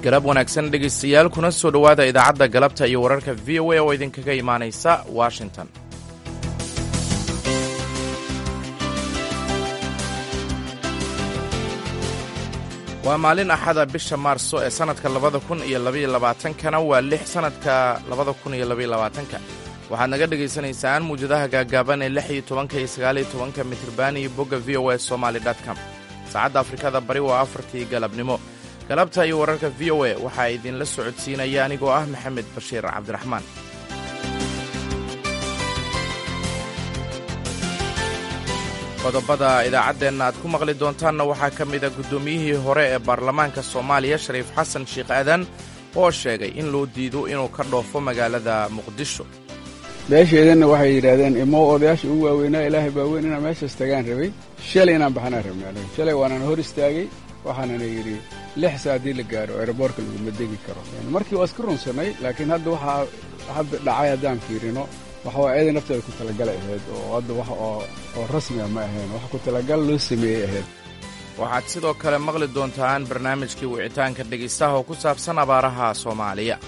galab wanaagsan dhegaystayaal kuna soo dhowaada idaacadda galabta iyo wararka v o a oo idinkaga imaanaysa washington waa maalin axada bisha maarso ee sannadka labada kun iyo labaiyo labaatankana waa lix sannadka labada kun iyo labaiyo labaatanka waxaad naga dhegaysanaysaan muwjadaha gaagaaban ee lix iyo tobanka iyo sagaal iyo tobanka mitriban iyo bogga v o a somaly com saacadda afrikada bari waa afartii galabnimo galabta iyo wararka v o a waxaa idinla socodsiinaya anigoo ah maxamed bashiir cabdiraxmaan qodobada idaacaddeenna aad ku maqli doontaanna waxaa ka mida guddoomiyihii hore ee baarlamaanka soomaaliya shariif xasan sheikh aadan oo sheegay in loo diido inuu ka dhoofo magaalada muqdisho beesheedanna waxay yidhaahdeen imo odayaasha ugu waaweynaa ilaahay baa weyn inaan meeshaas tagaan rabay shalay inaan baxnaan rabnaa shalay waanaan hor istaagay waxaanana yidhi lix saa haddii la gaaro aeroboortka laguma degi karo markii waa iska runsannay laakiin hadda waxaa hadda dhacay haddaan fiirino waxawaa eeday nafteeda ku talagalay ahayd oo hadda wax oo rasmiga ma ahayn wax ku talagal loo sameeyey ahayd waxaad sidoo kale maqli doontaan barnaamijkii wicitaanka dhegaystaha oo ku saabsan abaaraha soomaaliya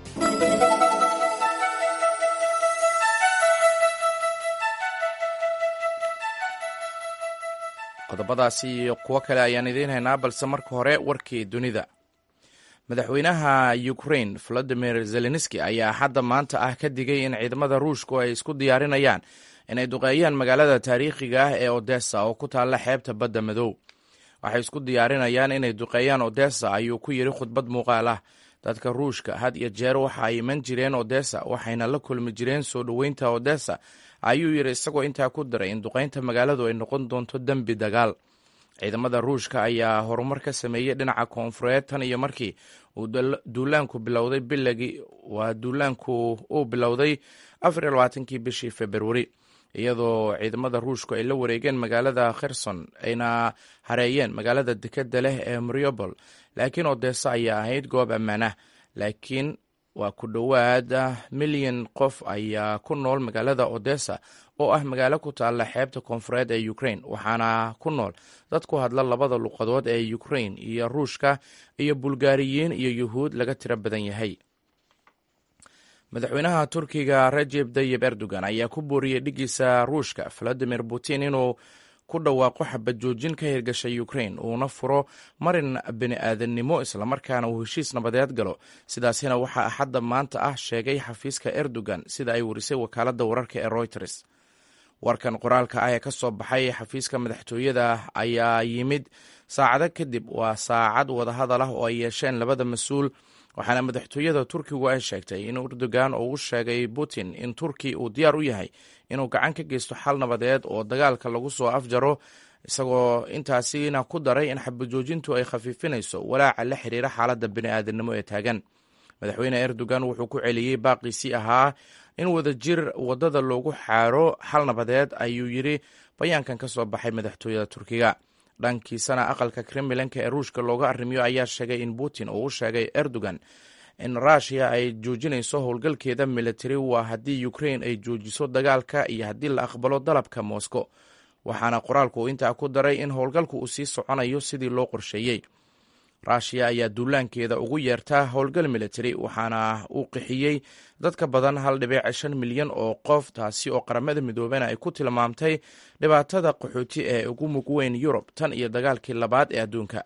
qodobadaasi iyo kuwo kale ayaan idiin haynaa balse marka hore warkii dunida madaxweynaha ukrain volodimir zelenski ayaa hadda maanta ah ka digay in ciidamada ruushku ay isku diyaarinayaan inay duqeeyaan magaalada taariikhiga ah ee odessa oo ku taalla xeebta badda madow waxay isku diyaarinayaan inay duqeeyaan odessa ayuu ku yidhi khudbad muuqaal ah dadka ruushka had iyo jeer waxa ay iman jireen odessa waxayna la kulmi jireen soo dhoweynta odessa ayuu yidhi isagoo intaa ku daray in duqaynta magaaladu ay noqon doonto dembi dagaal ciidamada ruushka ayaa horumar ka sameeyey dhinaca koonfureed tan iyo markii uu duulaanku bilowday bilagii waa duulaanku uu bilowday afar iyo labaatankii bishii februari iyadoo ciidamada ruushku ay la wareegeen magaalada kherson ayna hareeyeen magaalada dekeda leh ee mariobol laakiin odessa ayaa ahayd goob ammaan ah laakiin waa ku dhowaad milyan qof ayaa ku nool magaalada odessa oo ah magaalo ku taalla xeebta koonfureed ee ukrain waxaana ku nool dad ku hadla labada luqadood ee ukrain iyo ruushka iyo bulgaariyiin iyo yuhuud laga tiro badan yahay madaxweynaha turkiga rajeb tayib erdogan ayaa ku booriyey dhigiisa ruushka valadimir putin inuu ku dhawaaqo xabad joojin ka hirgashay ukrain uuna furo marin bini aadannimo islamarkaana uu heshiis nabadeed galo sidaasina waxaa axadda maanta ah sheegay xafiiska erdogan sida ay warisay wakaaladda wararka ee reuters warkan qoraalka ah ee ka soo baxay xafiiska madaxtooyada ayaa yimid saacado kadib waa saacad wadahadal ah oo ay yeesheen labada mas-uul waxaana madaxtooyada turkigu ay sheegtay in erdogan oo u sheegay putin in turki uu diyaar u yahay inuu gacan ka geysto xal nabadeed oo dagaalka lagu soo afjaro isagoo intaasina ku daray in xabajoojintu ay khafiifinayso walaaca la xiriira xaaladda bini'aadanimo ee taagan madaxweyne erdogan wuxuu ku celiyey baaqiisii ahaa in wadajir waddada loogu xaaro xal nabadeed ayuu yidhi bayaankan ka soo baxay madaxtooyada turkiga dhankiisana aqalka kremlanka ee ruushka looga arrimiyo ayaa sheegay in putin uu u sheegay erdogan in rushia ay joojinayso howlgalkeeda militari waa haddii ukrain ay joojiso dagaalka iyo haddii la aqbalo dalabka moscow waxaana qoraalku uu intaa ku daray in howlgalku uu sii soconayo sidii loo qorsheeyey rushia ayaa duulaankeeda ugu yeertaa howlgal militari waxaana uu qixiyey dad ka badan hal dhibic shan milyan oo qof taasi oo qaramada midoobena ay ku tilmaamtay dhibaatada qaxooti ee ugu mug weyn yurub tan iyo dagaalkii labaad ee adduunka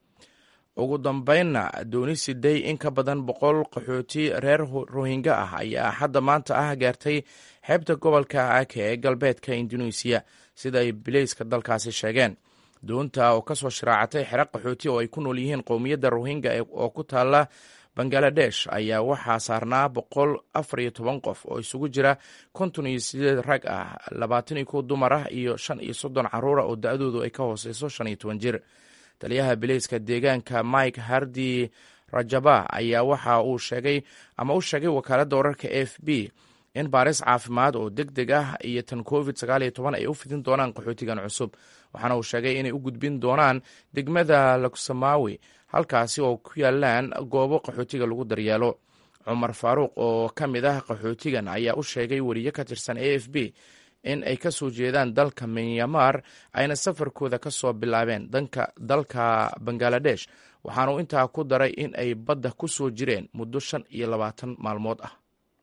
ugu dambeynna dooni siday in ka badan boqol qaxooti reer rohingya ah ayaa hadda maanta ah gaartay xeebta gobolka ake ee galbeedka induneisiya sida ay bileyska dalkaasi sheegeen doonta oo kasoo shiraacatay xero qaxooti oo ay ku nool yihiin qowmiyadda rohingya oo ku taalla bangaladesh ayaa waxaa saarnaa boqol afar iyo toban qof oo isugu jira konton iyo sideed rag ah labaatan iyo kow dumar ah iyo shan iyo soddon caruura oo da-doodu ay ka hooseyso shan iyo toban jir taliyaha bileyska deegaanka mike hardi rajaba ayaa waxa uu sheegay ama u sheegay wakaaladda wararka a f b in baaris caafimaad oo deg deg ah iyo tan covid sagaal iyo toban ay u fidin doonaan qaxootigan cusub waxaana uu sheegay inay u gudbin doonaan degmada luksamawi halkaasi oo ku yaalaan goobo qaxootiga lagu daryeelo cumar faaruuq oo ka mid ah qaxootigan ayaa u sheegay weriye ka tirsan a f b in ay ka soo jeedaan dalka minyamar ayna safarkooda ka soo bilaabeen dalka bangaladesh waxaanu intaa ku daray in ay badda ku soo jireen muddo shan iyo labaatan maalmood ah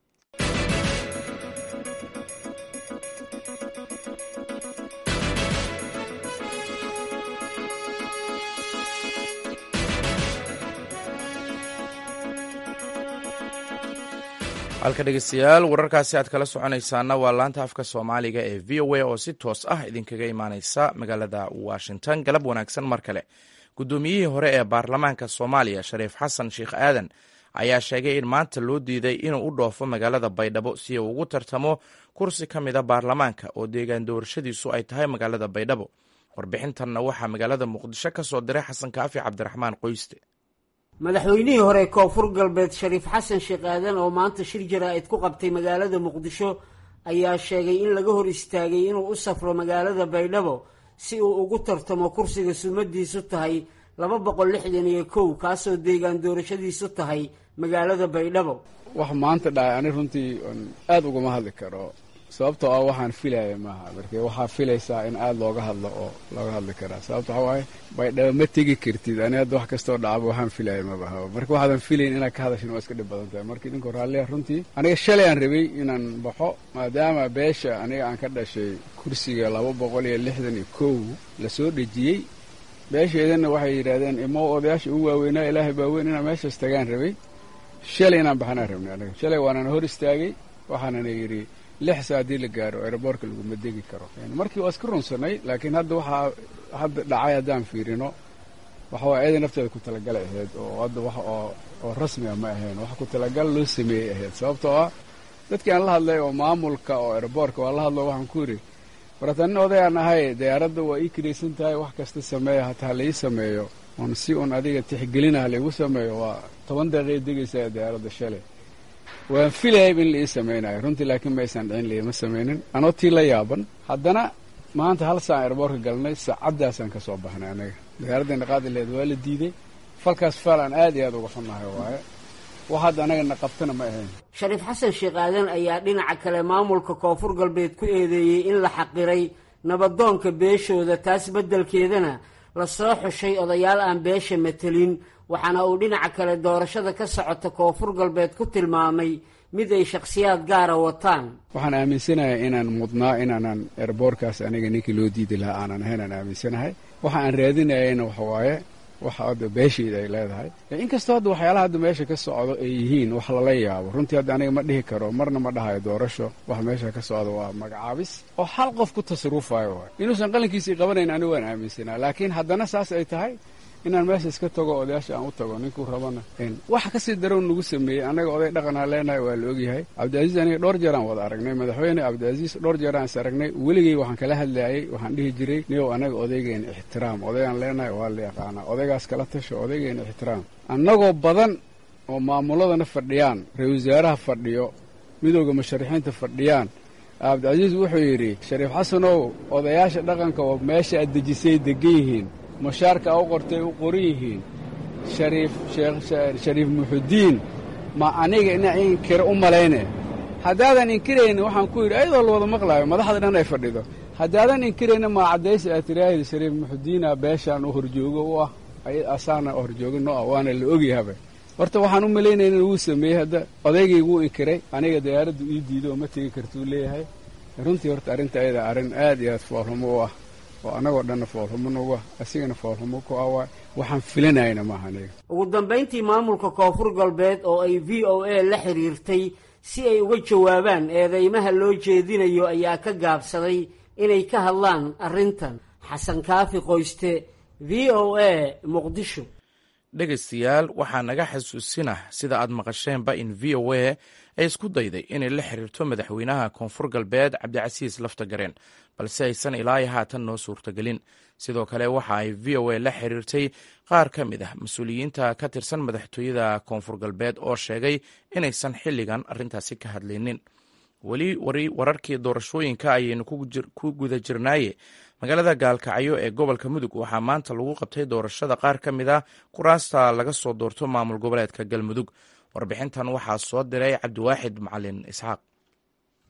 halka dhegeystayaal wararkaasi aad kala soconaysaana waa laanta afka soomaaliga ee v o a oo si toos ah idinkaga imaaneysa magaalada washington galab wanaagsan mar kale guddoomiyihii hore ee baarlamaanka soomaaliya shariif xasan sheekh aadan ayaa sheegay in maanta loo diiday inuu u dhoofo magaalada baydhabo si uu ugu tartamo kursi ka mida baarlamaanka oo deegaan doorashadiisu ay tahay magaalada baydhabo warbixintanna waxaa magaalada muqdisho ka soo diray xasan kaafi cabdiraxmaan qoyste madaxweynihii hore koonfur galbeed shariif xasan sheekh aadan oo maanta shir jaraa'id ku qabtay magaalada muqdisho ayaa sheegay in laga hor istaagay inuu u safro magaalada baydhabo si uu ugu tartamo kursiga sumadiisu tahay laba boqol lixdan iyo kow kaasoo deegaan doorashadiisu tahay magaalada baydhabo wax maanta dhacay ani runtii aada ugama hadli karo sababtoo ah waxaan filaya maaha marka waxaa filaysaa in aada looga hadlo oo looga hadli karaa sababto waxaa waaye baydhabo ma tegi kartid ani hadda wax kastoo dhacaba waxaan filaya mabaha marka waxaadan filayn inaad ka hadashin waa iska dhib badan tahay marka idinka raalliya runtii aniga shalay aan rabay inaan baxo maadaama beesha aniga aan ka dhashay kursiga laba boqol iyo lixdan iyo kow la soo dhejiyey beesheedana waxay yidhaahdeen imo odayaasha ugu waaweynaa ilaahay baaweyn inaan meeshaas tagaan rabay shalay inaan baxanaan rabnay aniga shalay waanana hor istaagay waxaanana yidhi lix saa haddii la gaaro aeroboortka laguma degi karo markii waa iska runsanay laakiin hadda waxaa hadda dhacay haddaan fiirino waxa waa eeday nafteeda ku talagalay ahayd oo hadda wax oo oo rasmiga ma ahayn wax ku talagal loo sameeyey ahayd sababtoo ah dadkii aan la hadlay oo maamulka oo aeroboortka waa la hadlo waxaan ku yidhi warata nin odayaan ahay diyaaradda waa ii kiraysan tahay wax kasta sameeya hataa laii sameeyo oon si un adiga tixgelinaha laigu sameeyo waa toban daqiiqay degaysaa diyaaradda shalay waan filayayb in la ii samaynayo runtii laakiin ma aysan dhicin liima samaynin anoo tii la yaaban haddana maanta hal saan airboortka galnay saacaddaasaan ka soo baxnay anaga diyaaraddeena qaadi laheed waa la diiday falkaas faal aan aad iyo aad uga xunnahay waaye wax hadda anagana qabtana ma ahayn shariif xasan sheekh aadan ayaa dhinaca kale maamulka koonfur galbeed ku eedeeyey in la xaqiray nabadoonka beeshooda taas beddelkeedana la soo xushay odayaal aan beesha matelin waxaana uu dhinaca kale doorashada ka socota koonfur galbeed ku tilmaamay mid ay shakhsiyaad gaara wataan waxaan aaminsanahay inaan mudnaa inaanan erboorkaas aniga ninkii loo diidi lahaa aanan ahayn aan aaminsanahay waxa aan raadinayayna waxa waaye waxa hadda beeshayda ay leedahay inkastoo hadda waxyaalaha hadda meesha ka socdo ay yihiin wax lala yaabo runtii hadda aniga ma dhihi karo marna ma dhahayo doorasho wax meesha ka socda waa magacaabis oo hal qof ku tasarufayo waay inuusan qalinkiisii qabanayn anigu waan aaminsanaa laakiin haddana saas ay tahay inaan meesha iska tago odayaasha aan u tago ninkuu rabana wax kasii darow nagu sameeyey annaga oday dhaqanaa leenahay waa la ogyahay cabdicaziiz aniga dhowr jeeraan wada aragnay madaxweyne cabdicaziiz dhowr jeeraan is aragnay weligay waxaan kala hadlaayay waxaan dhihi jiray niyow anaga odaygeena ixtiraam odaygaan leenahay waa la yaqaanaa odaygaas kala tasho odaygeena ixtiraam annagoo badan oo maamuladana fadhiyaan ra-isul wasaaraha fadhiyo midooda musharaxiinta fadhiyaan cabdicaziiz wuxuu yidhi shariif xasanow odayaasha dhaqanka oo meesha aad dejisay degan yihiin mushaarka a u qortay u qoran yihiin shariif shariif muxudiin ma aniga ina inkira u malayne haddaadan inkiraynin waxaan ku yidhi ayadoo la wada maqlaayo madaxda dhan ay fadhido haddaadan inkiraynin maa caddaysa aad tiraahdi shariif muxudiina beeshaan u horjoogo u ah asaana horjoogo no ah waana la ogyahaba horta waxaan u malaynaynin wuu sameeyey hadda odaygay wuu inkiray aniga diyaaraddu ii diido oo ma tegi kartuu leeyahay runtii horta arrinta ayada arrin aad iyo aad foolhumo u ah oo annagoo dhanna foolhumo nagu ah asigana foolhumo ku ah waay waxaan filanayna maaha aniga ugu dambayntii maamulka koonfur galbeed oo ay v o a la xiriirtay si ay uga jawaabaan eedeymaha loo jeedinayo ayaa ka gaabsaday inay ka hadlaan arrintan xasan kaafi qoyste v o a muqdisho dhegaystayaal waxaa naga xasuusinah sida aad maqasheenba in v o a ay isku dayday inay la xiriirto madaxweynaha koonfur galbeed cabdicasiis laftagareen balse aysan ilaa iyo haatan noo suurtagelin sidoo kale waxa ay v o a la xiriirtay qaar ka mid ah mas-uuliyiinta ka tirsan madaxtooyada koonfur galbeed oo sheegay inaysan xilligan arrintaasi ka hadlaynin weli wararkii doorashooyinka ayaynu ku guda jirnaaye magaalada gaalkacyo ee gobolka mudug waxaa maanta lagu qabtay doorashada qaar ka mid a kuraasta laga soo doorto maamul goboleedka galmudug warbixintan waxaa soo diray cabdiwaaxid macalin isxaaq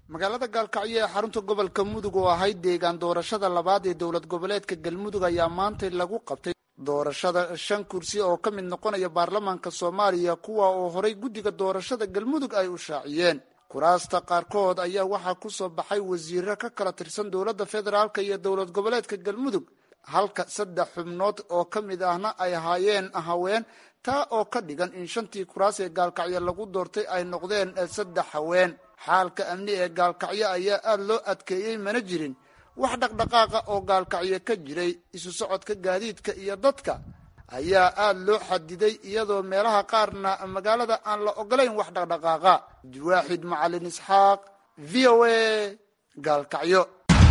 magaalada gaalkacyo ee xarunta gobolka mudug oo ahayd deegaan doorashada labaad ee dowlad goboleedka galmudug ayaa maantay lagu qabtay doorashada shan kursi oo ka mid noqonaya baarlamaanka soomaaliya kuwa oo horay guddiga doorashada galmudug ay u shaaciyeen kuraasta qaarkood ayaa waxaa ku soo baxay wasiiro ka kala tirsan dowladda federaalk iyo dowlad goboleedka galmudug halka saddex xubnood oo ka mid ahna ay ahaayeen haween taa oo ka dhigan in shantii kuraas ee gaalkacyo lagu doortay ay noqdeen saddex haween xaalka amni ee gaalkacyo ayaa aada loo adkeeyey mana jirin wax dhaqdhaqaaqa oo gaalkacyo ka jiray isu socodka gaadiidka iyo dadka ayaa aada loo xadiday iyadoo meelaha qaarna magaalada aan la ogolayn wax dhaqdhaqaaqa abdiwaaxid macalin isxaaq v o a gaalkacyo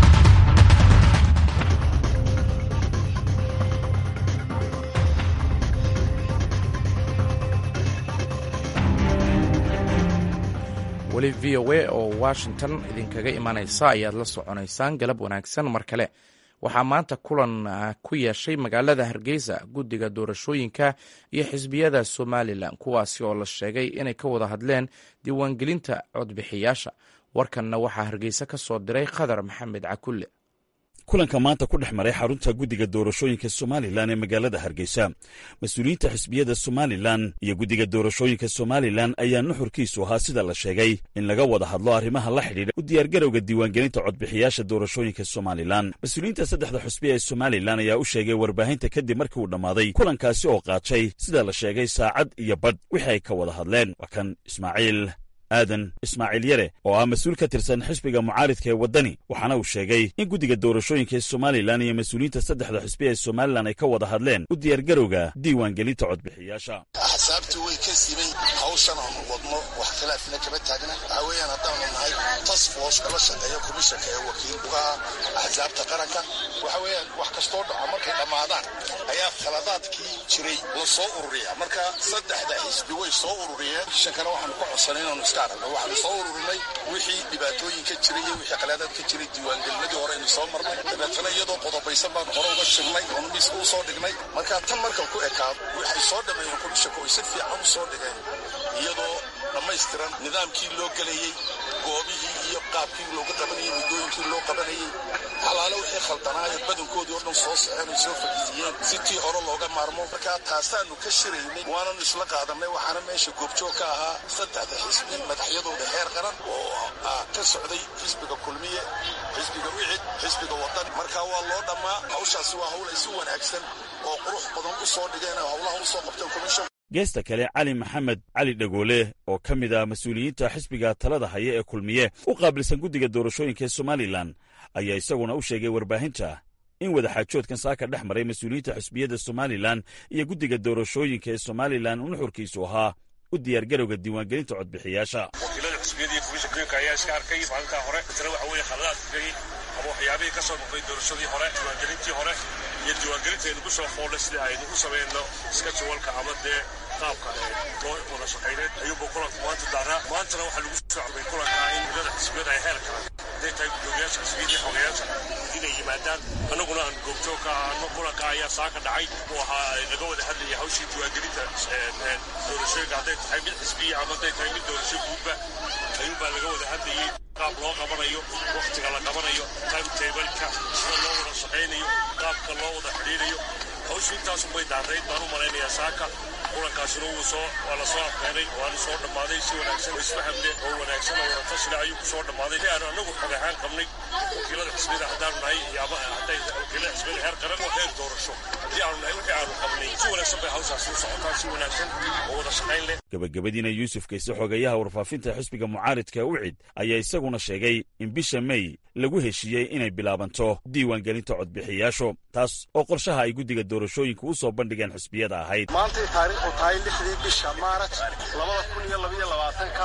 weli v o a oo washington idinkaga imanaysa ayaad la soconaysaan galab wanaagsan mar kale waxaa maanta kulan ku yeeshay magaalada hargeysa guddiga doorashooyinka iyo xisbiyada somalilan kuwaasi oo la sheegay inay ka wada hadleen diiwaangelinta codbixiyaasha warkanna waxaa hargeysa ka soo diray khadar maxamed cakulle kulanka maanta ku dhex maray xarunta guddiga doorashooyinka somalilan ee magaalada hargeysa mas-uuliyiinta xisbiyada somalilan iyo guddiga doorashooyinka somalilan ayaa nuxurkiisu ahaa sida la sheegay in laga wada hadlo arrimaha la xidhiidha u diyaargarowga diiwaangelinta codbixiyaasha doorashooyinka somalilan mas-uuliyiinta saddexda xusbi ee somalilan ayaa u sheegay warbaahinta kadib markii uu dhammaaday kulankaasi oo qaatay sida la sheegay saacad iyo badh wixii ay ka wada hadleen waa kan ismaaciil aadan ismaaciil yare oo ah mas-uul ka tirsan xisbiga mucaaridka ee waddani waxaana uu sheegay in guddiga doorashooyinka ee somalilan iyo mas-uuliyiinta saddexda xisbi ee somalilan ay ka wada hadleen u diyaargarowga diiwaangelinta codbixiyaasha axsaabtu way ka siman hawshan aanu wadno wax khilaafina kama taagna waxaa weeyaan haddaanu nahay tasfos kala shaqeeya komishanka ee wakiilka axsaabta qaranka waxa weeyaan wax kastoo dhaco markay dhammaadaan ayaa khaladaadkii jiray la soo ururiya marka saddexda xisbi way soo ururiyeen shankana waxaanu ka codsanay inaanu iska aragno waxaanu soo ururinay wixii dhibaatooyin ka jiray iyo wixii khalaadaad ka jiray diiwaangelinadii hore aynu soo marnay dabeetana iyadoo qodobaysan baanu hore uga shirnay oonu miiska u soo dhignay marka tan markan ku ekaado waxay soo dhammeeyeen komishanka oy si fiican u soo dhigeen iyadoo dhammaystiran nidaamkii loo gelayey goobihii iyo qaabkii looga qabanayey muddooyinkii loo qabanayey halaale wixii khaldanaayo badankoodii oo dhan soo soceen ay soo fadhiisiyeen si tii hore looga maarmo markaa taasaanu ka shiraynay waananu isla qaadanay waxaana meesha goobjoog ka ahaa saddexda xisbi madaxyadooda heer qaran oo ka socday xisbiga kulmiye xisbiga wicid xisbiga wadan markaa waa loo dhammaa hawshaasi waa hawl ay si wanaagsan oo qurux badan u soo dhigeen oo hawlaha u soo qabteen komishan geesta kale cali maxamed cali dhagoole oo ka mid ah mas-uuliyiinta xisbiga talada haya ee kulmiye u qaabilsan guddiga doorashooyinka ee somalilan ayaa isaguna u sheegay warbaahinta in wadaxaajoodkan saaka dhex maray mas-uuliyiinta xisbiyadda somalilan iyo guddiga doorashooyinka ee somalilan uu nuxurkiisu ahaa u diyaargarowga diiwaangelinta codbixiyaasha wakiilada xisbiyadii komishanka ayaa iska arkay maalintaa hore tana waxa weeye khaladaadkii ama waxyaabihii ka soo noqday doorashadii hore diiwaangelintii hore iyo diiwaangelinta aynugu soo foolnay sidii aynu u samayno iska jawalka ama dee qaabka loo wada shaqayneed ayuuba kulanku maanta daaraa maantana waxaa lagu soo carbay kulankaa in milada xisbiyada ay heer kala hadday tahay guddoomiyaasha xisbiyadii xogayaasha inay yimaadaan annaguna aan goobjoog ka ahaano kulanka ayaa saaka dhacay uu ahaa laga wada hadlayay hawshii diiwaangelinta doorashooyinka hadday tahay mid xisbiya ama hadday tahay mid doorasho guudba ayuunbaa laga wada hadlayey qaab loo qabanayo wakhtiga la qabanayo timetableka sida loo wada shaqaynayo qaabka loo wada xidhiirayo hawshu intaasun bay daarayd baan u malaynayaa saaka kulankaasina wuu soo waa la soo afkeenay waana soo dhammaaday si wanaagsan oo isfaham leh oo wanaagsan oo wada tashila ayuu ku soo dhammaaday si aanu annagu xog ahaan qabnay wakiilada xisbiyada haddaanu nahay iyo ama hadday wakiilada xisbiyada heer qaran oo heer doorasho haddii aanu nahay wixii aanu qabnay si wanaagsan bay hawshaasi u socotaa si wanaagsan oo wada shaqayn leh gabagabadiina yuusuf kayse xogayaha warfaafinta xisbiga mucaaridka ucid ayaa isaguna sheegay in bisha mey lagu heshiiyey inay bilaabanto diiwaangelinta codbixiyaashu taas oo qorshaha ay guddiga doorashooyinka u soo bandhigeen xisbiyada ahayd maantay taariikhu tahay lixdii bisha maaraj labada kun iyo labaiyo labaatanka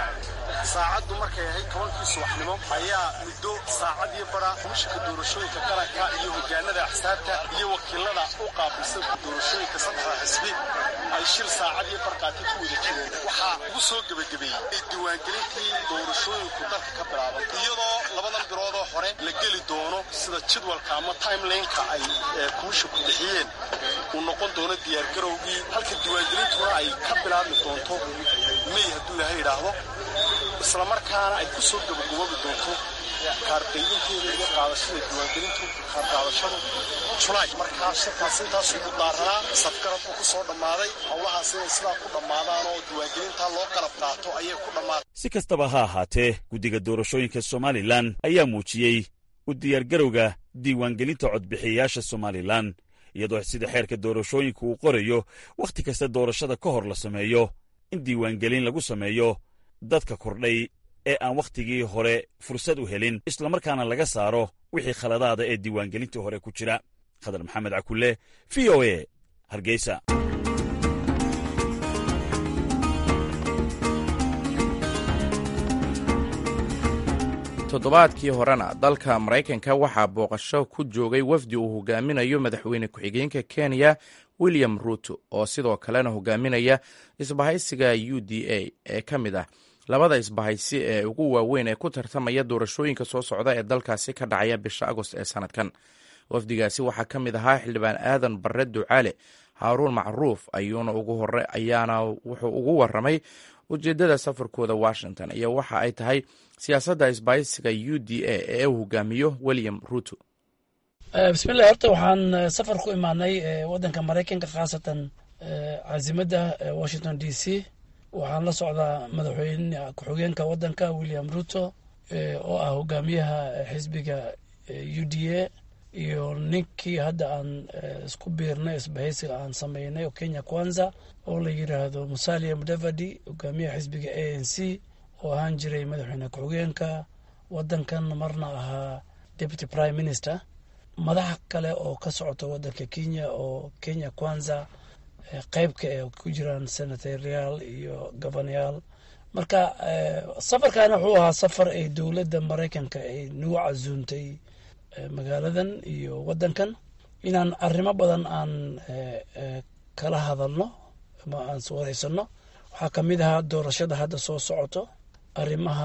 saacaddu markay ahayd tobankii subaxnimo ayaa muddo saacad iyo bara komishanka doorashooyinka qaranka iyo hogaanada axsaabta iyo wakiilada u qaabilsan doorashooyinka saddexda xisbi ay shil saacad iyo barqaati ku wada jireen waxaa ugu soo gebagabeeyey diiwaangelintii doorashooyinku dalka ka bilaaban iyadoo labadan biloodoo hore la geli doono sida jadwalka ama timelineka ay komishanku bixiyeen uu noqon doono diyaargarowgii halka diiwaangelintuna ay ka bilaabmi doonto mey hadduu ilahay idhaahdo islamarkaana ay ku soo gabagaboobi doonto kaarqaybinteeda iyo qaadashada diiwaangelintu kaarqaadashadu julaay markaa shirkaas intaasuu ku daaranaa safgarad buu ku soo dhammaaday howlahaas inay sidaa ku dhammaadaan oo diiwaangelintaa loo qalab qaato ayay ku dhammaatay si kastaba ha ahaatee guddiga doorashooyinka somalilan ayaa muujiyey u diyaargarowga diiwaangelinta codbixiyayaasha somalilan iyadoo sida xeerka doorashooyinka uu qorayo wakhti kasta doorashada ka hor la sameeyo in diiwaangelin lagu sameeyo dadka kordhay ee aan wakhtigii hore fursad u helin islamarkaana laga saaro wixii khaladaada ee diiwaangelintii hore ku jira khadar maxamed cakulle v o e hargeysa toddobaadkii horena dalka maraykanka waxaa booqasho ku joogay wafdi uu hogaaminayo madaxweyne ku-xigeenka kenya william ruto oo sidoo kalena hogaaminaya isbahaysiga u d a ee ka mid ah labada isbahaysi ee ugu waaweyn ee ku tartamaya doorashooyinka soo socda ee dalkaasi ka dhacaya bisha agost ee sanadkan wafdigaasi waxaa ka mid ahaa xildhibaan aadan barre ducaale haaruun macruuf ayuuna ugu hore ayaana wuxuu ugu waramay ujeeddada safarkooda washington iyo waxa ay tahay siyaasadda isbahaysiga u d a ee uu hogaamiyo william ruto bismillahi horta waxaan safar ku imaanay waddanka maraykanka khaasatan caasimada washington d c waxaan la socdaa madaxweyne ku-xigeenka waddanka william ruto oo ah hogaamiyaha xisbiga u d a iyo ninkii hadda aan isku biirnay isbahaysiga aan sameynay oo kenya kwanza oo la yidhaahdo musalia mudavadi hogaamiyaha xisbiga a n c oo ahaan jiray madaxweyne ku-xigeenka waddankan marna ahaa deputy prime minister madaxa kale oo ka socota waddanka kenya oo kenya kwanza qeybka ee ku jiraan senatoriyaal iyo governayaal marka safarkan wuxuu ahaa safar ay dowladda maraykanka ay nagu casuuntay magaaladan iyo waddankan inaan arrimo badan aan kala hadalno ama aan wareysano waxaa ka mid ahaa doorashada hadda soo socoto arrimaha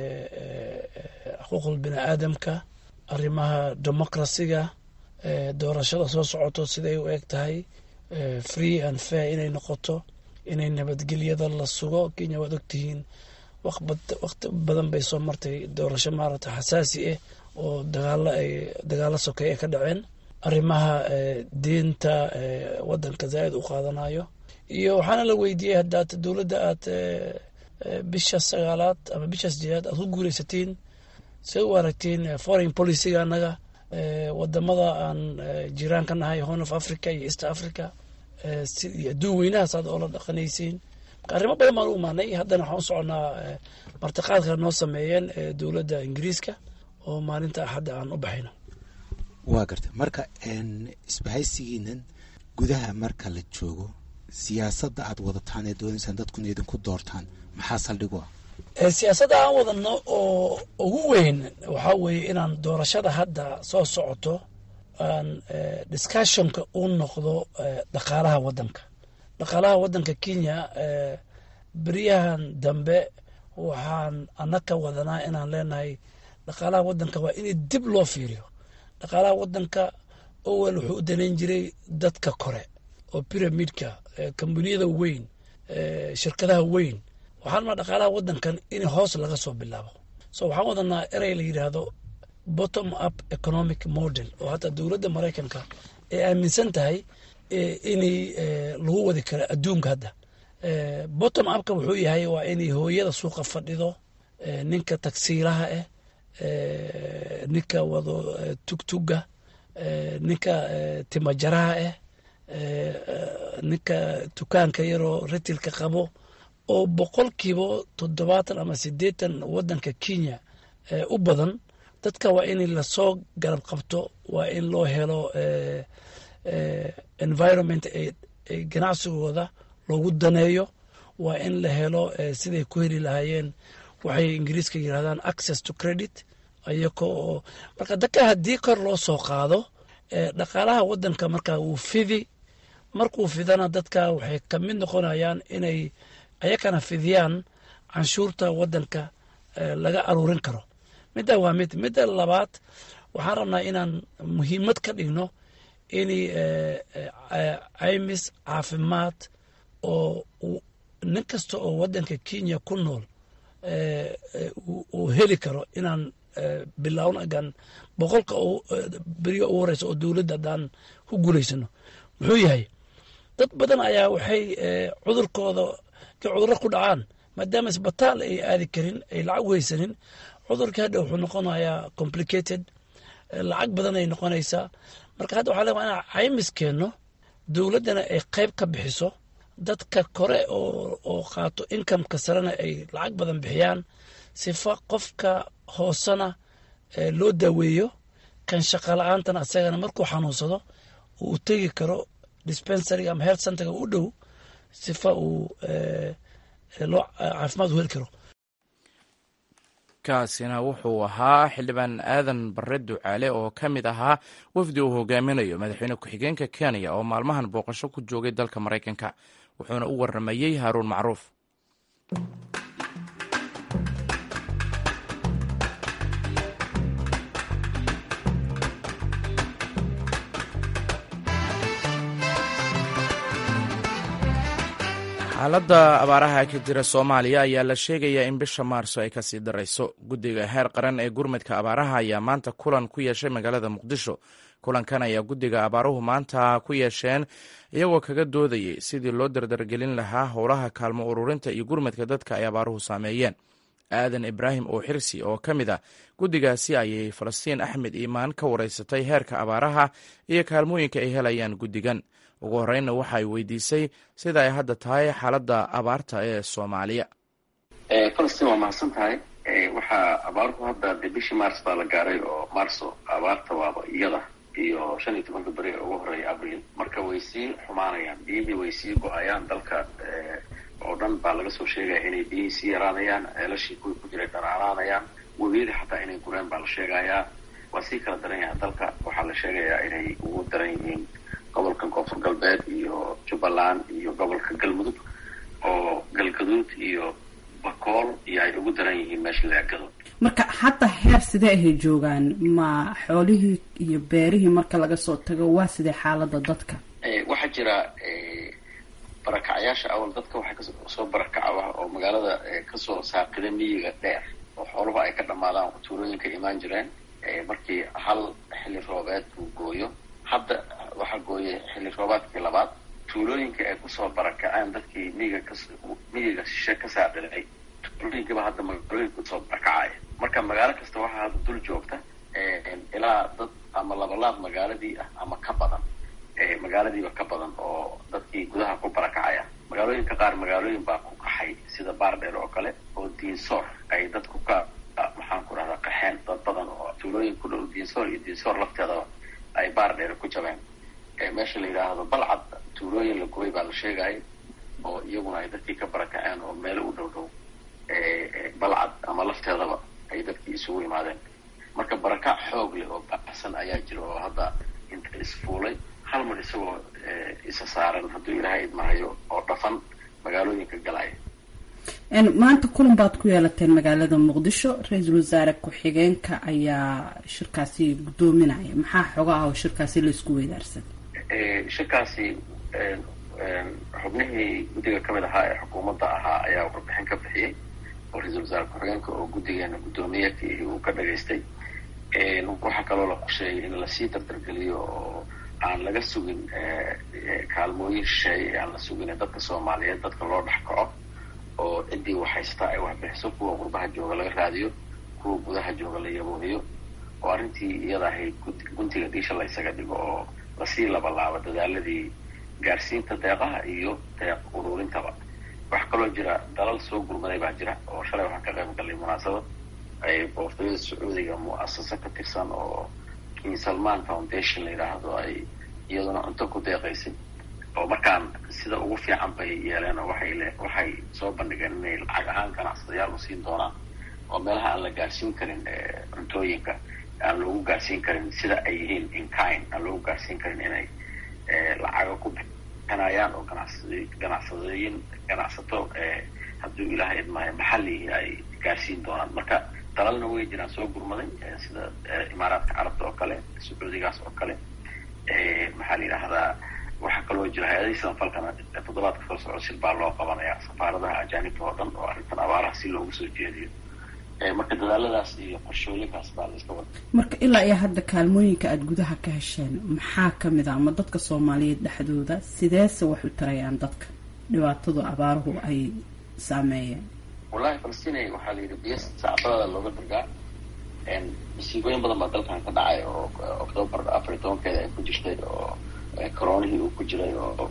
xuquuqul bini aadamka arrimaha democracyga doorashada soo socoto siday u eg tahay free and fair inay noqoto inay nabadgelyada la sugo kenya waad ogtihiin waqti badan bay soo martay doorasho maaragta xasaasi ah oo dagaalo ay dagaalo sokay ay ka dhaceen arrimaha diinta waddanka zaaid u qaadanayo iyo waxaana la weydiiyey haddaad dowladda aad bisha sagaalaad ama bisha sideedaad aad ku guureysatiin siday u aragtiin foreign policyga annaga wadamada aan jiraan ka nahay horn of africa iyo east africa iyo adduun weynahaas aad oola dhaqanaysiin marka arrimo badan baan u imaanay haddana waxaan u soconaa martiqaadka noo sameeyeen dowladda ingiriiska oo maalinta axadda aan u baxayno waa garta marka isbahaysigiinan gudaha marka la joogo siyaasadda aad wadataan ee doonaysaan dadkuna idinku doortaan maxaa saldhig u ah siyaasadda aan wadano oo ugu weyn waxaa weeye inaan doorashada hadda soo socoto aan discussionka u noqdo dhaqaalaha waddanka dhaqaalaha waddanka kenya beryahan dambe waxaan anaka wadanaa inaan leenahay dhaqaalaha waddanka waa in dib loo fiiriyo dhaqaalaha waddanka owel wuxuu u danayn jiray dadka kore oo pyramidka kambaniyada weyn shirkadaha weyn waxaan maa dhaqaalaha waddankan in hoos laga soo bilaabo so waxaan wadanaa erey la yidhaahdo bottom up economic model oo hadda dowladda maraykanka ay aaminsan tahay inay lagu wadi karo adduunka hadda bottom upka wuxuu yahay waa inay hooyada suuqa fadhido ninka tagsiilaha ah ninka wado tugtuga ninka timajaraha ah ninka dukaanka yaroo ritilka qabo oo boqolkiiba toddobaatan ama siddeetan waddanka kenya u badan dadka waa in lasoo garab qabto waa in loo helo environment ganacsigooda loogu daneeyo waa in la helo siday ku heli lahaayeen waxay ingiriiska yidhahdaan access to credit ayako oo marka dadka haddii kor loo soo qaado dhaqaalaha waddanka marka wuu fidi markuu fidana dadka waxay ka mid noqonayaan inay ayakana fidiyaan canshuurta waddanka laga aruurin karo midda waa mid midda labaad waxaan rabnaa inaan muhiimad ka dhigno in caymis caafimaad oo nin kasta oo waddanka kenya ku nool uu heli karo inaan bilowno agaan boqolka beriga ugu horeysa oo dowladda haddaan ku guulaysano muxuu yahay dad badan ayaa waxay cudurkooda ka cudurro ku dhacaan maadaama isbitaal ay aadi karin ay lacag weysanin cudurkii hadha wuxuu noqonayaa complicated lacag badan ay noqonaysaa marka hadda waxaa leewa inaan caymis keenno dowladdana ay qayb ka bixiso dadka kore oo qaato inkameka sarena ay lacag badan bixiyaan sifa qofka hoosena loo daaweeyo kan shaqa la-aantana asagana markuu xanuunsado uu tegi karo dispensary ama health centerga u dhow sifa uu loo caafimaad u heli karo kaasina wuxuu ahaa xildhibaan aadan bare ducaale oo ka mid ahaa wafdi uu hogaaminayo madaxweyne ku-xigeenka kenya oo maalmahan booqasho ku joogay dalka maraykanka wuxuuna u waramayey haaruun macruuf xaaladda abaaraha ka jira soomaaliya ayaa la sheegayaa in bisha maarso ay kasii darayso guddiga heer qaran ee gurmadka abaaraha ayaa maanta kulan ku yeeshay magaalada muqdisho kulankan ayaa guddiga abaaruhu maanta ku yeesheen iyagoo kaga doodayay sidii loo dardargelin lahaa howlaha kaalmo ururinta iyo gurmadka dadka ay abaaruhu saameeyeen aadan ibraahim oo xirsi oo ka mid ah guddigaasi ayay falastiin axmed iimaan ka wareysatay heerka abaaraha iyo kaalmooyinka ay helayaan guddigan ugu horreynna waxa ay weydiisay sida ay hadda tahay xaaladda abaarta ee soomaaliya falastiin waa mahadsan tahay waxaa abaaruhu hadda dee bishii mars baa la gaaray oo marso abaarta waaba iyada iyo shan iyo tobanka beri ugu horreeya abril marka way sii xumaanayaan biyihii way sii go-ayaan dalka oo dhan baa laga soo sheegaya inay biyihii sii yaraanayaan ceelashii kuwii ku jiray dharaaraanayaan webiyadii xataa inay gureen baa la sheegayaa waa sii kala daran yahay dalka waxaa la sheegayaa inay ugu daran yihiin gobolka koonfur galbeed iyo jubbaland iyo gobolka galmudug oo galgaduud iyo bakool iyo ay ugu daran yihiin meesha laagado marka hadda heer sidee ahay joogaan ma xoolihii iyo beerihii marka laga soo tago waa sidee xaalada dadka waxaa jira barakacayaasha awal dadka waxay kasoo barakaca oo magaalada kasoo saaqida miyiga dheer oo xooluhu ay ka dhamaadaan tuulooyinka imaan jireen markii hal xilli roobeed uu gooyo hadda waxaa gooyay xilli roobaadkii labaad tuulooyinka ay kusoo barakaceen dadkii miyiga ka miyiga shishe ka saadhilay tuulooyinkiiba hadda magaalooyinka kusoo barakacaya marka magaalo kasta waxaa hadda dul joogta ilaa dad ama labalaab magaaladii ah ama ka badan magaaladiiba ka badan oo dadkii gudaha ku barakacaya magaalooyinka qaar magaalooyin baa ku kaxay sida baardheer oo kale oo diinsoor ay dadku ka maxaan ku dhahdaa qaxeen dad badan oo tuulooyin ku dhow diinsoor iyo diinsoor lafteedaba ay baardheer ku jabeen meesha la yidhaahdo balcad tuulooyin la gubay baa la sheegayay oo iyaguna ay dadkii ka barakaceen oo meelo u dhow dhow balcad ama lafteedaba ay dadkii isugu imaadeen marka barakac xoog leh oo baxsan ayaa jira oo hadda inta isfuulay hal mar isagoo isa saaran hadduu ilaahay idmahayo oo dhafan magaalooyinka galaya maanta kulan baad ku yeelateen magaalada muqdisho ra-iisul wasaare ku-xigeenka ayaa shirkaasi guddoominaya maxaa xoga ah oo shirkaasi laisku weydaarsan shirkaasi xubnihii guddiga ka mid ahaa ee xukuumadda ahaa ayaa warbixin ka bixiyey oo ra-iisul wasaare ku-xigeenka oo guddigeena guddoomiyeekii uu ka dhagaystay waxaa kaloo la qorsheeyay in lasii dardargeliyo oo aan laga sugin kaalmooyin shisheeye aan la sugin dadka soomaaliyeed dadka loo dhex kaco oo ciddii waxhaystaa ay waxbixiso kuwa qurbaha jooga laga raadiyo kuwa gudaha jooga la yaboohiyo oo arrintii iyada ahayd guntiga dhiisha la ysaga dhigo oo lasii labalaabo dadaaladii gaarsiinta deeqaha iyo deeq uruurintaba waxaa kaloo jira dalal soo gurmaday baa jira oo shalay waxaan ka qayb gallay munaasabad ay boqortooyada sacuudiga mu'asasa ka tirsan oo king salman foundation la yidhaahdo ay iyaduna cunto ku deeqaysay oo markaan sida ugu fiican bay yeeleen oo waxay le waxay soo bandhigeen inay lacag ahaan ganacsadayaal u siin doonaan oo meelaha aan la gaarsiin karin cuntooyinka aan loogu gaarsiin karin sida ay yihiin inkind aan loogu gaarsiin karin inay lacaga ku bixinayaan oo ganacsad ganacsadooyin ganacsato hadduu ilaahay idmaayo maxalli ay gaarsiin doonaan marka dalalna way jiraan soo gurmaday sida imaaraadka carabta oo kale sacuudigaas oo kale maxaa la yidhaahdaa waxaa kaloo jira hay-adihii samafalkana toddobaadka soo socda shir baa loo qabanaya safaaradaha ajaanibta oo dhan oo arrintan abaaraha si loogu soo jeediyo marka dadaaladaas iyo qorshooyinkaas baa la iska wada marka ilaa iyo hadda kaalmooyinka aada gudaha ka hesheen maxaa kamid a ama dadka soomaaliyeed dhexdooda sideese wax u tarayaan dadka dhibaatadu abaaruhu ay saameeyeen wallahi falastiin waxaa la yidhi biyo sacbadada looga dargaa masiibooyin badan baa dalkan ka dhacay oo octoobar afar iyo tobankeeda ay ku jirtay oo coronihii uu ku jiray oo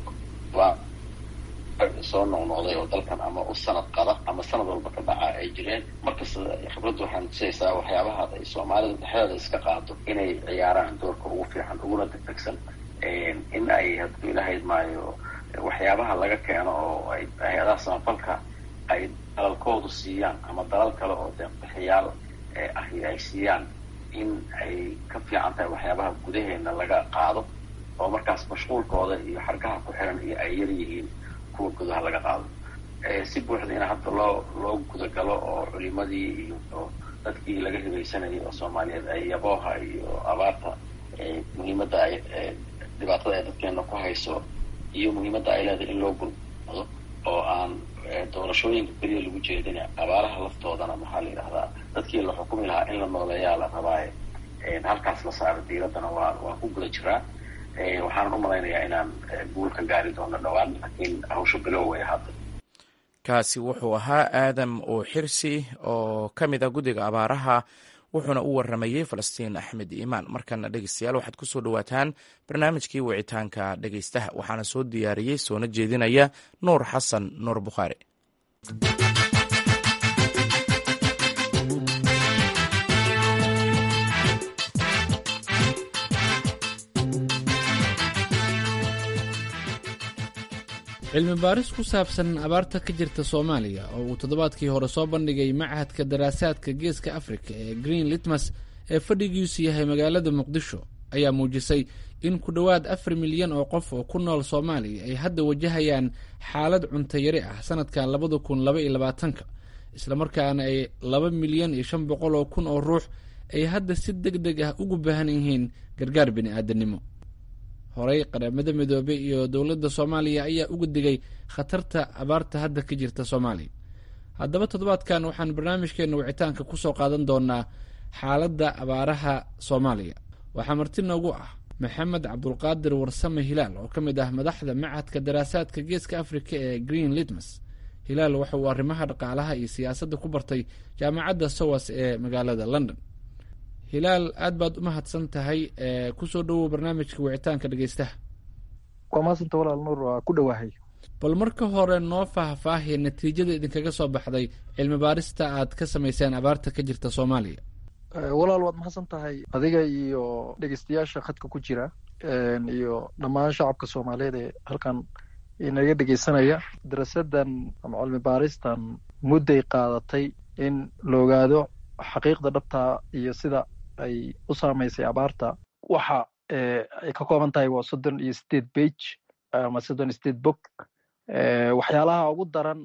soo noqnoqday oo dalkan ama u sanad qada ama sanad walba ka dhaca ay jireen markasta khibraddu waxaan tusaysaa waxyaabaha ay soomaalida dhexdeeda iska qaado inay ciyaaraan doorka ugu fiican uguna degdegsan in ay hadduu ilahayd maayo waxyaabaha laga keeno oo ay hay-adaha samafalka ay dalalkoodu siiyaan ama dalal kale oo deeqbixiyaal ahi ay siiyaan in ay ka fiican tahay waxyaabaha gudaheena laga qaado oo markaas mashquulkooda iyo xargaha ku xiran iyo ay yar yihiin kuwa gudaha laga qaado si buuxda in hadda loo loo gudagalo oo culimadii iyo dadkii laga hibaysanayay oo soomaaliyeed ay yabooha iyo abaarta muhiimadda ay dhibaatada ay dadkeena ku hayso iyo muhiimadda ay leedahay in loo gurmado oo aan doorashooyinka keliya lagu jeedin abaaraha laftoodana maxaa la yidhahdaa dadkii la xukumi lahaa in la nooleeyaa la rabaaye halkaas la saaro diiraddana waa waa ku guda jiraa waxaanan u malaynayaa inaan guul ka gaari doono dhowaan laakiin hawsha bilow way hadda kaasi wuxuu ahaa aadam oo xirsi oo ka mid a guddiga abaaraha wuxuuna u waramayey falastiin axmed iimaan markana dhegeystayaal waxaad ku soo dhowaataan barnaamijkii wicitaanka dhegeystaha waxaana soo diyaariyey soona jeedinaya nuur xasan nuur bukhaari cilmi baaris ku saabsan abaarta ka jirta soomaaliya oo uu toddobaadkii hore soo bandhigay machadka daraasaadka geeska afrika ee green litmas ee fadhigiisu yahay magaalada muqdisho ayaa muujisay in ku dhowaad afar milyan oo qof oo ku nool soomaaliya ay hadda wajahayaan xaalad cuntayari ah sanadkan labada kun laba iyo labaatanka islamarkaana ay laba milyan iyo shan boqol oo kun oo ruux ay hadda si deg deg ah ugu baahan yihiin gargaar bini-aadanimo horey qaramada midoobey iyo dowladda soomaaliya ayaa uga digay khatarta abaarta hadda ka jirta soomaaliya haddaba toddobaadkan waxaan barnaamijkeena wicitaanka kusoo qaadan doonaa xaaladda abaaraha soomaaliya waxaa marti noogu ah maxamed cabdulqaadir warsame hilaal oo ka mid ah madaxda machadka daraasaadka geeska afrika ee green litmas hilaal waxa uu arrimaha dhaqaalaha iyo siyaasadda ku bartay jaamacadda sowas ee magaalada london hilaal aad baad u mahadsan tahay kusoo dhowow barnaamijka wicitaanka dhegeystaha waa mahadsanta walaal nuur waa ku dhowahay bal marka hore noo faahfaahiya natiijada idinkaga soo baxday cilmi baarista aad ka samayseen abaarta ka jirta soomaaliya walaal waad mahadsan tahay adiga iyo dhegeystayaasha khadka ku jira iyo dhammaan shacabka soomaaliyeed ee halkan inaga dhegeysanaya darasadan ama cilmi baaristan mudday qaadatay in la ogaado xaqiiqda dhabtaa iyo sida ay u saamaysay abaarta waxa ay ka kooban tahay waa soddon iyo sideed bage ama soddon iyo sideed bog waxyaalaha ugu daran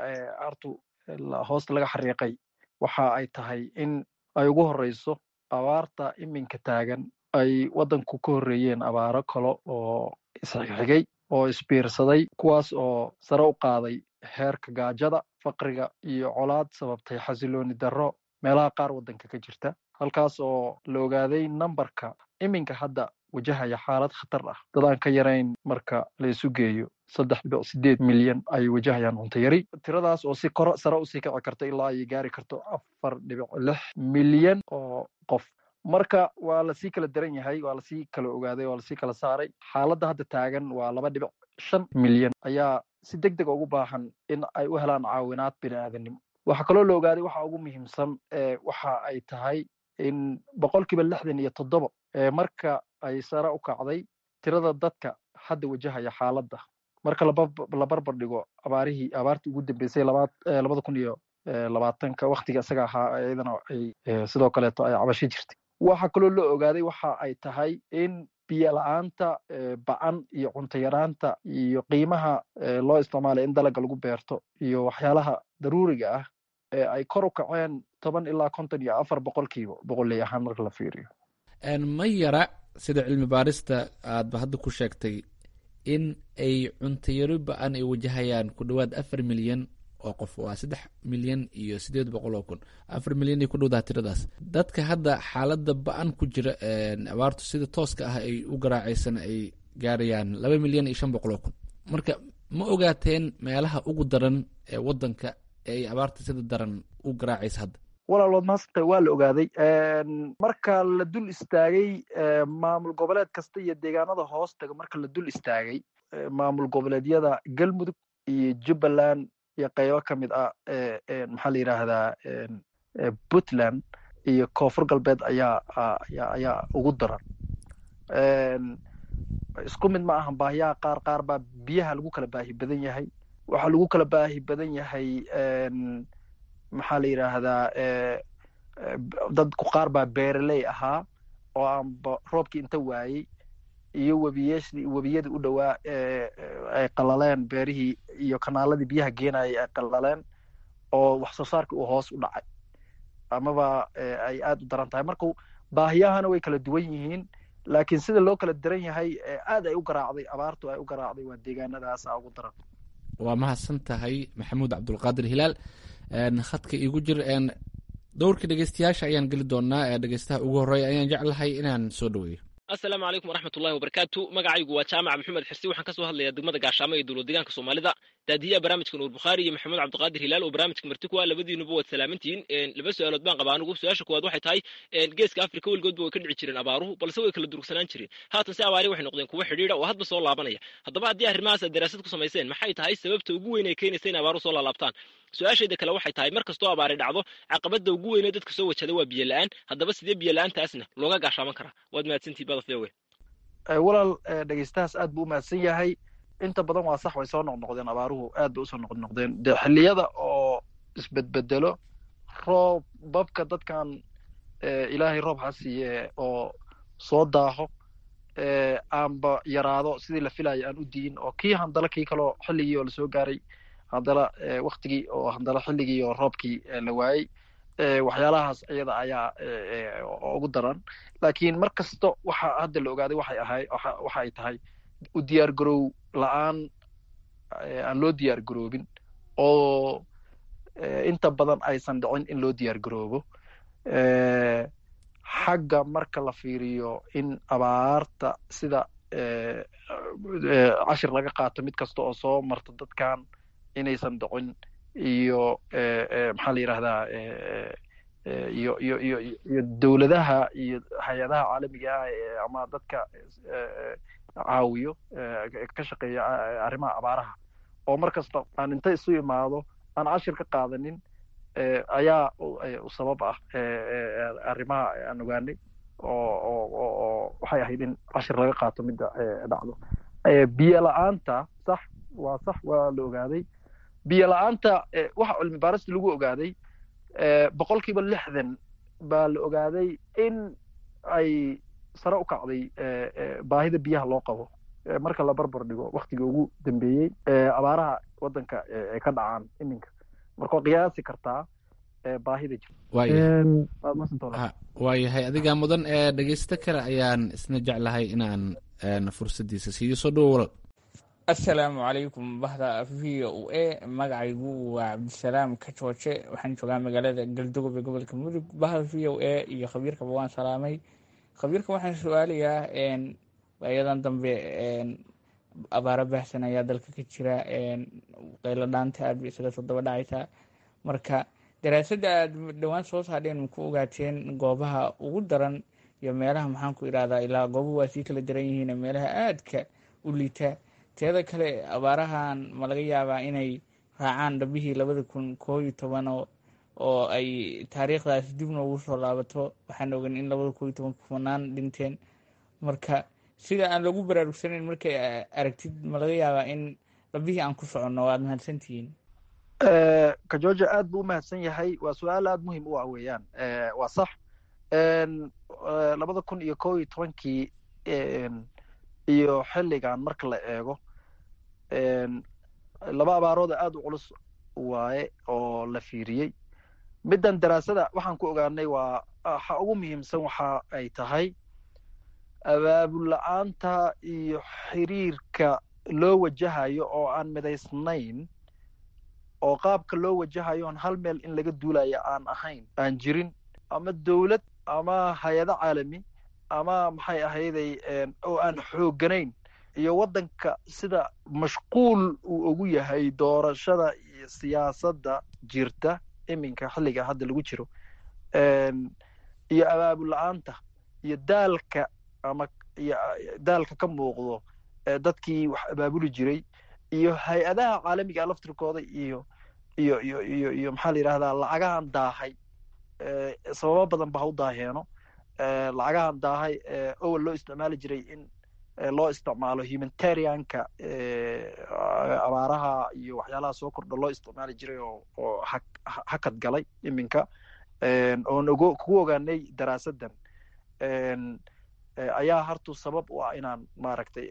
aartu hoosta laga xariiqay waxa ay tahay in ay ugu horeyso abaarta iminka taagan ay waddanku ka horreeyeen abaaro kale oo isxigxigay oo isbiirsaday kuwaas oo sare u qaaday heerka gaajada faqriga iyo colaad sababtay xasilooni darro meelaha qaar waddanka ka jirta halkaas oo la ogaaday nambarka iminka hadda wajahaya xaalad khatar ah dadaan ka yarayn marka la isu geeyo saddex dhibic sideed milyan ay wajahayaan cunto yari tiradaas oo si koro sare usii kici karto ilaa ay gaari karto afar dhibic lix milyan oo qof marka waa lasii kala daran yahay waa lasii kala ogaaday waa lasii kala saaray xaaladda hadda taagan waa laba dhibic shan milyan ayaa si deg deg ugu baahan in ay u helaan caawinaad bini-aadanimo waxaa kaloo la ogaaday waxa ugu muhiimsan waxa ay tahay in boqolkiiba lixdan iyo toddoba marka ay sare u kacday tirada dadka hadda wajahaya xaaladda marka la barbar dhigo abaarihii abaartii ugu dambeysay labada kun iyo labaatanka waktiga isaga ahaa iyadana ay sidoo kaleeto ay cabasho jirtay waxa kaloo la ogaaday waxa ay tahay in biyo la-aanta ba-an iyo cunto yaraanta iyo qiimaha loo isticmaalay in dalaga lagu beerto iyo waxyaalaha daruuriga ah ee ay kor u kaceen toban ilaa konton iyo afar boqolkiiba boqoley ahaan marka la fiiriyo ma yara sida cilmi baarista aadba hadda ku sheegtay in ay cuntayaro ba-an ay wajahayaan ku dhowaad afar milyan oo qof waa saddex milyan iyo sideed boqol oo kun afar milyan ay ku dhowdaha tiradaas dadka hadda xaalada ba-an ku jira abaartu sida tooska ah ay u garaacaysana ay gaarayaan laba milyan iyo shan boqol oo kun marka ma ogaateen meelaha ugu daran ee wadanka ee ay abaarta sida daran u garaacaysa hadda walaalood maasanta waa la ogaaday marka la dul istaagay maamul goboleed kasta iyo deegaanada hoos taga marka la dul istaagay maamul goboleedyada galmudug iyo jubbaland iyo qaybo ka mid ah maxaa la yidhaahdaa puntland iyo koonfur galbeed ayaa ayaa ayaa ugu daran isku mid ma ahan baahiyaha qaar qaar baa biyaha lagu kala baahi badan yahay waxaa lagu kala baahi badan yahay maxaa la yidhaahdaa dadku qaar baa beereley ahaa oo aanba roobkii inta waayey iyo webiyeshii webiyadii u dhowaa ay qalaleen beerihii iyo kanaaladii biyaha geenayay ay qalaleen oo wax soo saarkii uu hoos u dhacay amaba ay aad u daran tahay marka baahiyahana way kala duwan yihiin laakiin sida loo kala daran yahay aad ay u garaacday abaartu ay u garaacday waa deegaanadaasa ugu daran waa mahadsan tahay maxamuud cabdulqaadir hilaal khadka igu jir dowrka dhegeystayaasha ayaan geli doonaa dhegeystaha ugu horreeya ayaan jeclahay inaan soo dhaweeyo asalaamu calaykum waraxmatullahi wabarakaatu magacaygu waa jaamac maxamed xirsi waxaan kasoo hadlayaa degmada gaashaamo ee dowlad deegaanka soomaalida daadiyaha barnaamijka nuur bukhaari iyo maxamed cabdiqaadir hilaal oo barnaamijka marti ku ah labadiinuba waad salaamantihiin laba su-aalood baan qabaa anigu su-aasha koowaad waxay tahay geeska afrika weligoodba way ka dhici jireen abaaruhu balse way kala durugsanaan jireen haatan se abaari waxay noqdeen kuwo xidhiidha oo hadba soo laabanaya haddaba haddii arrimahaas aad daraasad ku samayseen maxay tahay sababta ugu weyn ee keenaysa in abaaruhu soo laalaabtaan su-aashayda kale waxay tahay mar kastoo abaari dhacdo caqabada ugu weynee dadka soo wajada waa biyo la-aan haddaba sidee biyo la-aantaasna looga gaashaaman karaa waad mahadsantihi badaf ewe walaal dhegeystahaas aad buu u mahadsan yahay inta badan waa sax way soo noqnoqdeen abaaruhu aad bay usoo noqnoqdeen de xilliyada oo isbedbedelo roob babka dadkan ilaahay roob ha siiye oo soo daaho aanba yaraado sidii la filayo aan u diin oo kii handala kii kaloo xilligii oo lasoo gaaray handala waktigii oo handala xilligii oo roobkii la waayey waxyaalahaas iyada ayaa ugu daran laakiin mar kasta waxa hadda la ogaaday waxay ahay waxa ay tahay u diyaar garow la-aan aan loo diyaar garoobin oo inta badan aysan dhicin in loo diyaar garoobo xagga marka la fiiriyo in abaarta sida cashir laga qaato mid kasta oo soo marta dadkan inaysan dhicin iyo maxaa la yidhahdaa iyo iyo iyo iyo dowladaha iyo hay-adaha caalamiga ah ama dadka caawiyo ka shaqeeya arrimaha abaaraha oo mar kasta aan inta isu imaado aan cashir ka qaadanin ayaa u sabab ah arrimaha aan ogaanay oo oo oo waxay ahayd in cashir laga qaato midda dhacdo biyo la-aanta sax waa sax waa la ogaaday biyo la-aanta waxa cilmi baarista lagu ogaaday boqol kiiba lixdan baa la ogaaday in ay sare u kacday baahida biyaha loo qabo marka la barbar dhigo waktiga ugu dambeeyey abaaraha waddanka ay ka dhacaan iminka marka waa qiyaasi kartaa baahida waayahay adigaa mudan ee dhegeysto kale ayaan isna jeclahay inaan fursaddiisa siiyo soo dhowo walal assalaamu calaykum bahda v o a magacaygu waa cabdisalaam kajooje waxaan joogaa magaalada galdogob ee gobolka mudug bahda v o a iyo khabiirkaba waan salaamay khabiirka waxaan su-aalayaa ayadan dambe abaaro baahsan ayaa dalka ka jira qaylo dhaanta aad bay isaga soo daba dhacaysaa marka daraasadda aad dhowaan soo saadheen maku ogaateen goobaha ugu daran iyo meelaha maxaan ku idhahdaa ilaa goobuhu waa sii kala daran yihiin meelaha aadka u liita teeda kale abaarahan ma laga yaabaa inay raacaan dhabihii labada kun koo iyo toban oo ay taariikhdaas dib noogu soo laabato waxaan ogan in labada koo iyo toban kumanaan dhinteen marka sida aan lagu baraarugsanayn markay aragtid ma laga yaabaa in dhabihii aan ku soconno waad mahadsantihiin kajoja aad buu u mahadsan yahay waa su-aal aad muhim u ah weeyaan waa sax labada kun iyo koo iyo tobankii iyo xilligan marka la eego laba abaarooda aad u culus waaye oo la fiiriyey middan daraasada waxaan ku ogaanay waa waxa ugu muhiimsan waxa ay tahay abaabul la-aanta iyo xiriirka loo wajahayo oo aan midaysnayn oo qaabka loo wajahayo on hal meel in laga duulayo aan ahayn aan jirin ama dowlad ama hay-ado caalami ama maxay ahayday oo aan xoogganayn iyo waddanka sida mashquul uu ugu yahay doorashada iyo siyaasadda jirta iminka xilliga hadda lagu jiro iyo abaabul la-aanta iyo daalka ama iyo daalka ka muuqdo dadkii wax abaabuli jiray iyo hay-adaha caalamiga laftirkooda iyo iyo iyo iyo iyo maxaa la yidhahdaa lacagahan daahay sababo badan ba ha u daaheeno lacagahan daahay owel loo isticmaali jiray in loo isticmaalo humanitarianka abaaraha iyo waxyaalaha soo kordha loo isticmaali jiray oo oo ha hakad galay iminka oon ogo kugu ogaanay daraasaddan ayaa hartu sabab u ah inaan maaragtay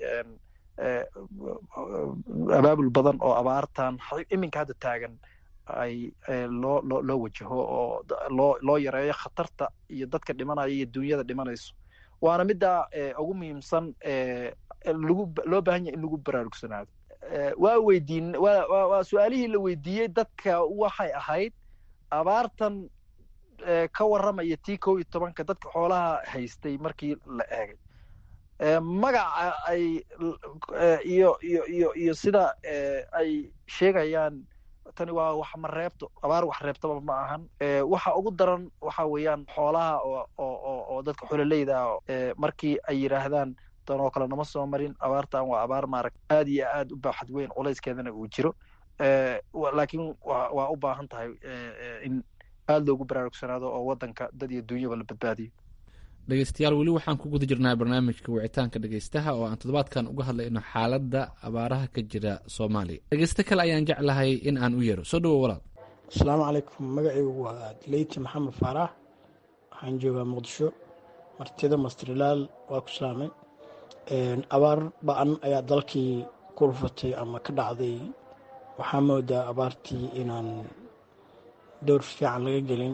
abaabul badan oo abaartan iminka hadda taagan ay loo loo loo wajaho oo loo loo yareeyo khatarta iyo dadka dhimanaya iyo dunyada dhimanayso waana middaa ugu muhiimsan lagu loo baahan yahay in lagu baraarugsanaado waa weydiin waa waa waa su-aalihii la weydiiyey dadka waxay ahayd abaartan ka warramaya tii kow iyo tobanka dadka xoolaha haystay markii la eegay magaca ay iyo iyo iyo iyo sida ay sheegayaan tani waa wax ma reebto abaar wax reebtaba ma ahan waxa ugu daran waxa weeyaan xoolaha oo oo oo dadka xololeyda ah markii ay yidhaahdaan tan oo kale nama soo marin abaartan waa abaar maarag aad iyo aad u baaxad weyn culayskeedana uu jiro laakiin wa waa u baahan tahay in aad loogu baraarugsanaado oo waddanka dad iyo dunyaba la badbaadiyo dhegeystayaal weli waxaan ku guda jirnaa barnaamijka wicitaanka dhegeystaha oo aan toddobaadkan uga hadlayno xaaladda abaaraha ka jira soomaaliya dhegeysto kale ayaan jeclahay in aan u yeero soo dhawo walaal asalaamu calaykum magacaygu waa leyti maxamed faarax waxaan joogaa muqdisho martida mastrilaal waa ku salaamay abaar ba-an ayaa dalkii ku rufatay ama ka dhacday waxaa moodaa abaartii inaan dhowr fiican laga gelin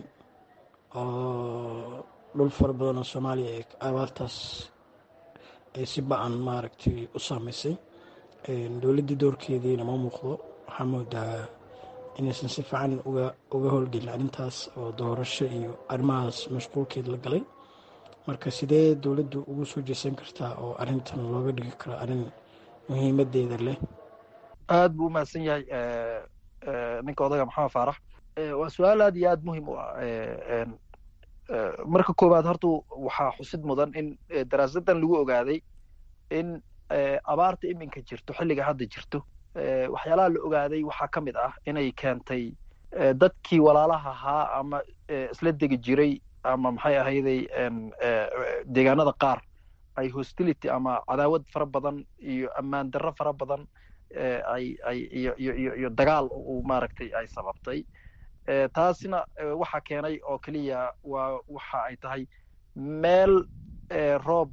oo dhul fara badan oo soomaaliya ee abaartaas ay si ba-an maaragtay u saameysay dowladdii doorkeediina ma muuqdo waxaa moodaa inaysan si fiican uga uga howlgelin arrintaas oo doorasho iyo arrimahaas mashquulkeed la galay marka sidee dowladdu ugu soo jeesan kartaa oo arrintan looga dhigi karo arrin muhiimadeeda leh aad buu umahadsan yahay ninka odaga maxamed faarax waa su-aal aad iyo aad muhiim u ah marka koowaad horta waxaa xusid mudan in daraasadan lagu ogaaday in abaarta iminka jirto xilliga hadda jirto waxyaalaha la ogaaday waxaa ka mid ah inay keentay dadkii walaalaha ahaa ama isla degi jiray ama maxay ahayday deegaanada qaar ay hostility ama cadaawad fara badan iyo ammaan darro fara badan ay ay iyo iyo iyo iyo dagaal uu maaragtay ay sababtay taasina waxa keenay oo keliya waa waxa ay tahay meel roob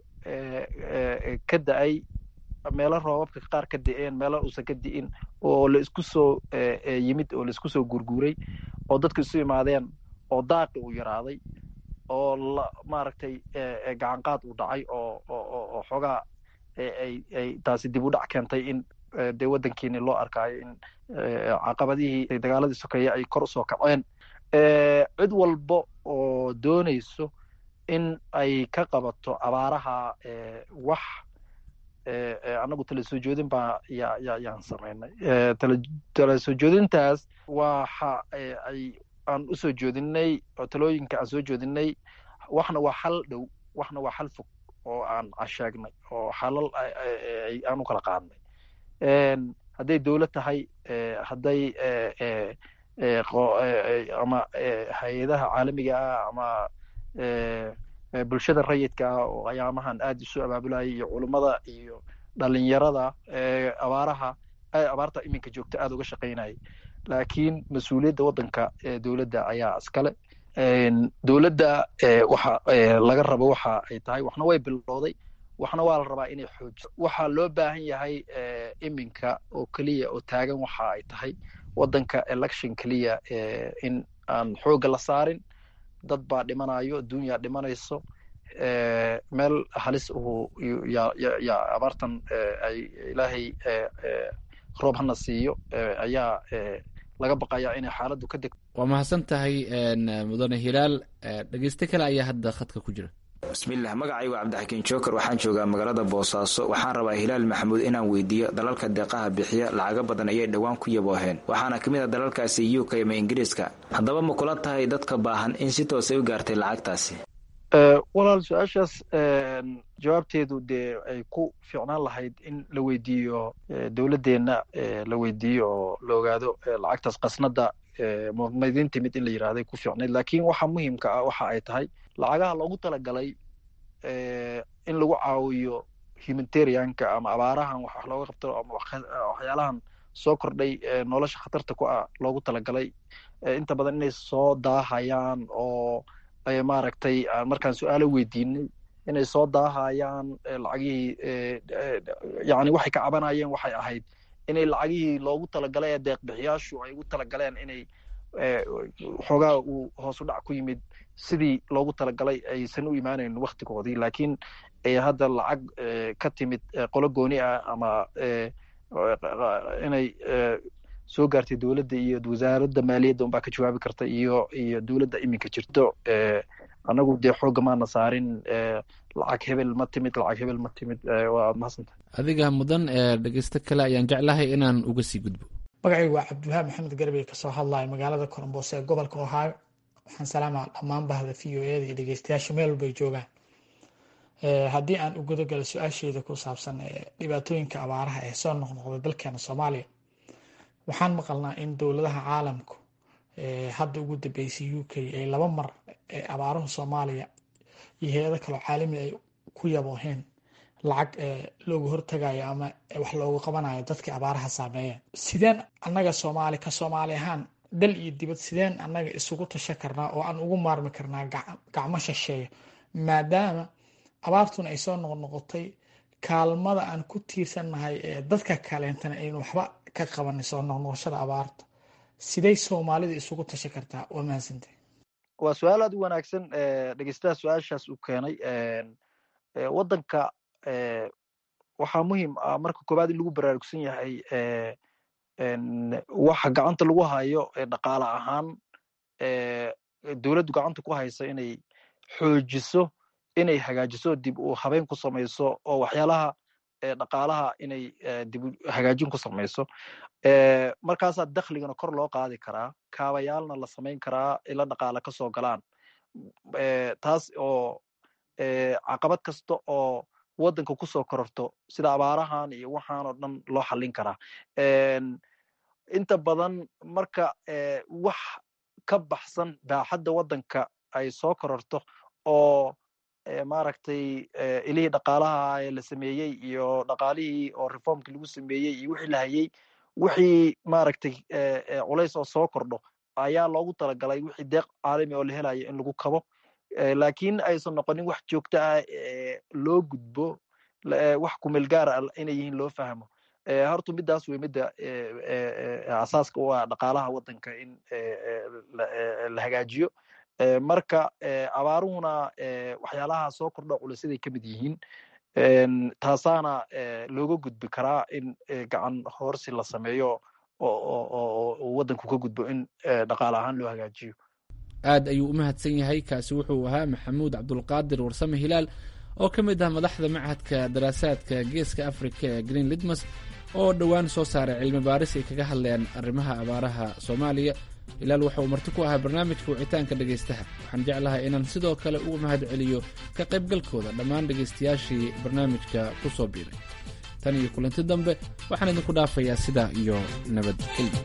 ka da-ay meelo roobabka qaar ka da-een meelo uusan ka di'in oo la isku soo yimid oo la isku soo gurguuray oo dadku isu imaadeen oo daaqi uu yaraaday oo la maaragtay gacanqaad uu dhacay oo oo xoogaa ay ay taasi dib u dhac keentay in dee waddankiini loo arkaayo in caqabadihii dagaaladii sokeeye ay kor usoo kaceen cid walba oo doonayso in ay ka qabato abaaraha wax anagu tala soo joodin baa ya ya yaan samaynay tala soo joodintaas waxa ay aan usoo joodinay oo talooyinka aan soo joodinay waxna waa xal dhow waxna waa xal fog oo aan casheegnay oo xalal aan u kala qaadnay hadday dowlad tahay hadday ama hay-adaha caalamiga ah ama bulshada rayidka ah oo ayaamahan aad isu abaabulayay iyo culummada iyo dhalinyarada abaaraha abaarta iminka joogta aad uga shaqaynayay laakiin mas-uuliyadda waddanka dowladda ayaa iskale dowladda waxa laga rabo waxa ay tahay waxna way bilowday waxna waa la rabaa inay xoojiso waxaa loo baahan yahay iminka oo keliya oo taagan waxa ay tahay waddanka election keliya in aan xoogga la saarin dad baa dhimanayo adduunyaa dhimanayso meel halis uhu yaa abaartan ay ilaahay roob hana siiyo ayaa laga baqayaa inay xaaladdu ka degto waa mahadsan tahay mudane hilaal dhegeyste kale ayaa hadda khadka ku jira bismilah magacaygu cabdixakiin joker waxaan joogaa magaalada boosaaso waxaan rabaa hilaal maxamuud inaan weydiiyo dalalka deeqaha bixiya lacago badan ayay dhowaan ku yabooheen waxaana ka mid a dalalkaasi u k ama ingiriiska haddaba ma kula tahay dadka baahan in si toosay u gaartay lacagtaasi walaal su-aashaas jawaabteedu dee ay ku fiicnaan lahayd in la weydiiyo dowladdeenna la weydiiyo oo la ogaado lacagtaas qasnada mudmaydin timid in la yirahday ku fiicnayd laakiin waxa muhiimka ah waxa ay tahay lacagaha loogu talagalay in lagu caawiyo humanitarianka ama abaarahan wax looga qabto ama waxyaalahan soo kordhay nolosha khatarta ku ah loogu talagalay inta badan inay soo daahayaan oo maaragtay markaan su-aalo weydiinay inay soo daahayaan lacagihii yani waxay ka cabanayeen waxay ahayd inay lacagihii loogu talagalay ee deeqbixiyaashu ay ugu talagaleen inay xoogaa uu hoos u dhac ku yimid sidii loogu talagalay aysan u imaanayn waktigoodii laakiin hadda lacag ka timid qolo gooni ah ama inay soo gaartay dowladda iyo wasaaradda maaliyadda unbaa ka jawaabi karta iyo iyo dowladda iminka jirto anagu dee xooga maana saarin lacag hebel ma timid lacag hebel ma timid waa mahadsanta adiga mudan dhegeysto kale ayaan jeclahay inaan uga sii gudbo magacaygu waa cabdiwahaab maxamed garbey kasoo hadlaya magaalada colombos ee gobolka ohio waxaan salaamaa dhammaan bahda v o eda iyo dhegeystayaasha meel walbay joogaan haddii aan u gudagalo su-aasheeda ku saabsan dhibaatooyinka abaaraha ee soo noqnoqda dalkeena soomaaliya waxaan maqalnaa in dowladaha caalamku hadda ugu dambeysay u k ay laba mar abaaruhu soomaaliya iyo hay-ado kaloo caalami ay ku yabooheen lacag looga hortagayo ama wax loogu qabanayo dadkii abaaraha saameeyeen sideen annaga soomaali ka soomaali ahaan dal iyo dibad sideen annaga isugu tasha karnaa oo aan ugu maarmi karnaa gacmo shisheeya maadaama abaartuna ay soo noqnoqotay kaalmada aan ku tiirsannahay ee dadka kaleentana aynu waxba ka qabanin soo noqnoqoshada abaarta siday soomaalida isugu tasha kartaa waa mahadsantay waa su-aal aad u wanaagsan dhegeystaha su-aashaas uu keenay waddanka waxaa muhiim ah marka koowaad in lagu baraarugsan yahay waxa gacanta lagu hayo dhaqaale ahaan dowladdu gacanta ku haysa inay xoojiso inay hagaajiso dib u habeyn ku samayso oo waxyaalaha dhaqaalaha inay dib hagaajin ku samayso markaasaa dakhligana kor loo qaadi karaa kaabayaalna la samayn karaa ila dhaqaale kasoo galaan taas oo caqabad kasta oo waddanka kusoo kororto sida abaarahan iyo waxaan oo dhan loo xallin karaa inta badan marka wax ka baxsan baaxadda waddanka ay soo kororto oo maaragtay ilihii dhaqaalaha ee la sameeyey iyo dhaqaalihii oo reformkii lagu sameeyey iyo wixii la hayey wixii maaragtay culays oo soo kordho ayaa loogu talagalay wixii deeq caalami oo la helayo in lagu kabo laakiin aysan noqonin wax joogto ah loo gudbo wax kumeel gaar ah inay yihiin loo fahmo horta midaas wey midda asaaska u ah dhaqaalaha waddanka in la hagaajiyo marka abaaruhuna waxyaalaha soo kordho culaysaday ka mid yihiin taasaana looga gudbi karaa in gacan hoorsi la sameeyo oo waddanku ka gudbo in dhaqaale ahaan loo hagaajiyo aad ayuu u mahadsan yahay kaasi wuxuu ahaa maxamuud cabdulqaadir warsame hilaal oo ka mid ah madaxda machadka daraasaadka geeska afrika ee green lidmas oo dhowaan soo saaray cilmi baaris ay kaga hadleen arrimaha abaaraha soomaaliya hilaal waxa uu marti ku ahaa barnaamijka wicitaanka dhegaystaha waxaan jeclahay inaan sidoo kale ugu mahad celiyo ka qaybgalkooda dhammaan dhegaystayaashii barnaamijka ku soo biiray tan iyo kulanti dambe waxaan idinku dhaafayaa sidaa iyo nabadgelyo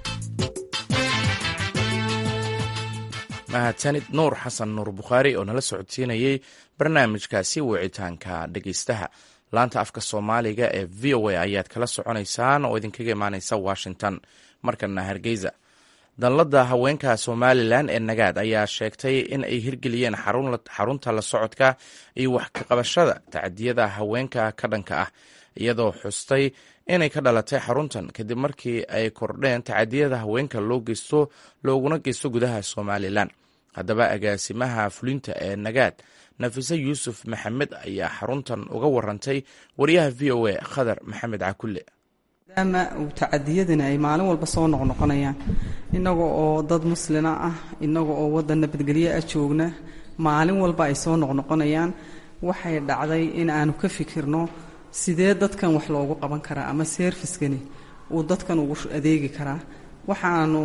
mahadsanid nuur xasan nuur bukhaari oo nala socodsiinayey barnaamijkaasi wicitaanka dhegaystaha laanta afka soomaaliga ee v o a ayaad kala soconaysaan oo idinkaga imaaneysa washington markana hargeysa danladda haweenka somalilan ee nagaad ayaa sheegtay in ay hirgeliyeen xarunta la socodka iyo wax ka qabashada tacadiyada haweenka ka dhanka ah iyadoo xustay inay ka dhalatay xaruntan kadib markii ay kordheen tacadiyada haweenka loo geysto looguna geysto gudaha somalilan haddaba agaasimaha fulinta ee nagaad nafise yuusuf maxamed ayaa xaruntan uga warantay wariyaha v o a khadar maxamed cakulle maadaama uu tacadiyadani ay maalin walba soo noqnoqonayaan innaga oo dad muslina ah innaga oo waddan nabadgelyo ah joogna maalin walba ay soo noqnoqonayaan waxay dhacday in aanu ka fikirno sidee dadkan wax loogu qaban karaa ama seerfiskani uu dadkan ugu adeegi karaa waxaanu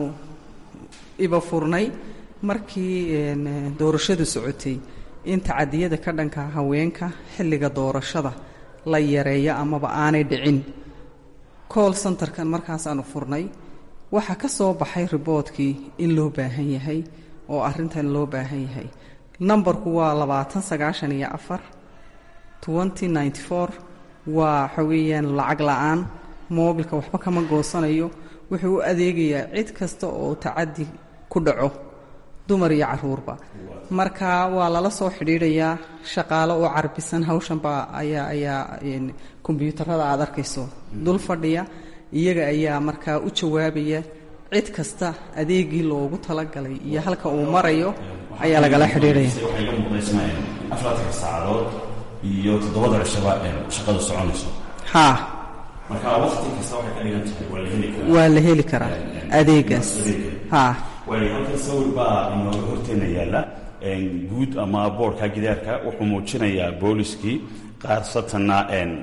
iba furnay markii doorashadu socotay in tacadiyada ka dhanka haweenka xilliga doorashada la yareeyo amaba aanay dhicin cool centerkan markaasaanu furnay waxaa ka soo baxay riboodkii in loo baahan yahay oo arrintan loo baahan yahay nambarku waa labaatan sagaashan iyo afar twenty ninety four waa waxa weeyaan lacag la-aan moobilka waxba kama goosanayo wuxuu u adeegayaa cid kasta oo tacadi ku dhaco dumar iyo caruurba marka waa lala soo xidhiidhayaa shaqaalo oo carbisan hawshanba ayaa ayaa kombyuutarada aad arkayso dul fadhiya iyaga ayaa markaa u jawaabaya cid kasta adeegii loogu talagalay iyo halka uu marayo ayaa lagala xidhiidhaya afartanka saacadood iyo toddobada cishaba shaqadu soconayso haa marka waqti kasta waxay ka dhigan tahay waa la heli karaa waa la heli karaa adeegaas haa waayo halkan sawir baa inooga horteena yaalla guud ama boorka gidaarka wuxuu muujinayaa booliskii qaarsatanna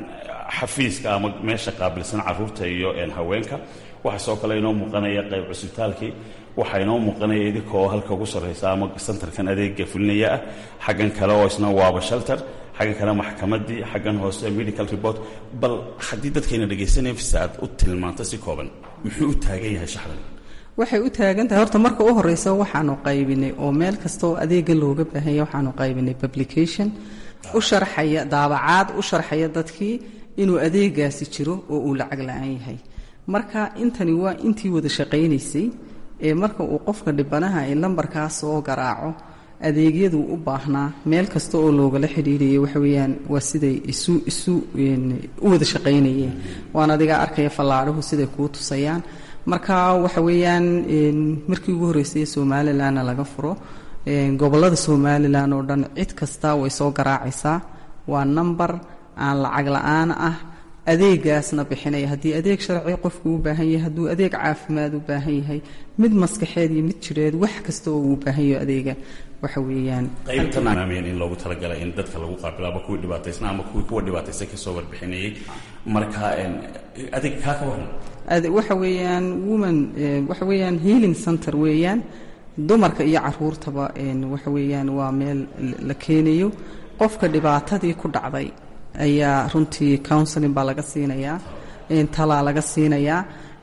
xafiiska ama meesha qaabilsan caruurta iyo haweenka waxaa soo kale inoo muuqanaya qayb cusbitaalkii waxaa inoo muuqanaya idinkoo halka ugu sarraysa ama santarkan adeega fulinaya ah xaggan kale oo isna waaba shelter xaggan kale maxkamaddii xaggan hoose medical report bal haddii dadkayna dhegaysanaya fisa aad u tilmaanto si kooban muxuu u taagan yahay shaxdan waxay u taagan tahay horta marka u horeysa waxaanu qaybinay oo meel kasta oo adeega looga baahanya waxaanu qaybinay publication u sharxaya daabacaad u sharxaya dadkii inuu adeegaasi jiro oo uu lacag la-aan yahay marka intani waa intii wada shaqaynaysay ee marka uu qofka dhibanaha ee lambarkaa soo garaaco adeegyadu u baahnaa meel kasta oo loogala xidhiirayay waxa weeyaan waa siday isu isu u wada shaqaynayeen waan adigaa arkaya fallaadhuhu siday kuu tusayaan marka waxa weeyaan markii ugu horreysay somalilanna laga furo gobollada somalilan oo dhan cid kasta way soo garaacaysaa waa number aan lacag la-aan ah adeegaasna bixinaya haddii adeeg sharci qofku u baahan yahay hadduu adeeg caafimaad u baahan yahay mid maskaxeed iyo mid jireed wax kasta oo uu baahan yaho adeega waxa weeyaan qaybtanaaameen in loogu talagalay in dadka lagu qaabilo ama kuwii dhibaataysna ama kuwii kuwa dhibaataysan kasoo warbixinayay marka adeeg kaa ka waran waxa weeyaan woman waxa weeyaan healing center weeyaan dumarka iyo caruurtaba waxa weeyaan waa meel la keenayo qofka dhibaatadii ku dhacday ayaa runtii counseling baa laga siinayaa talaa laga siinayaa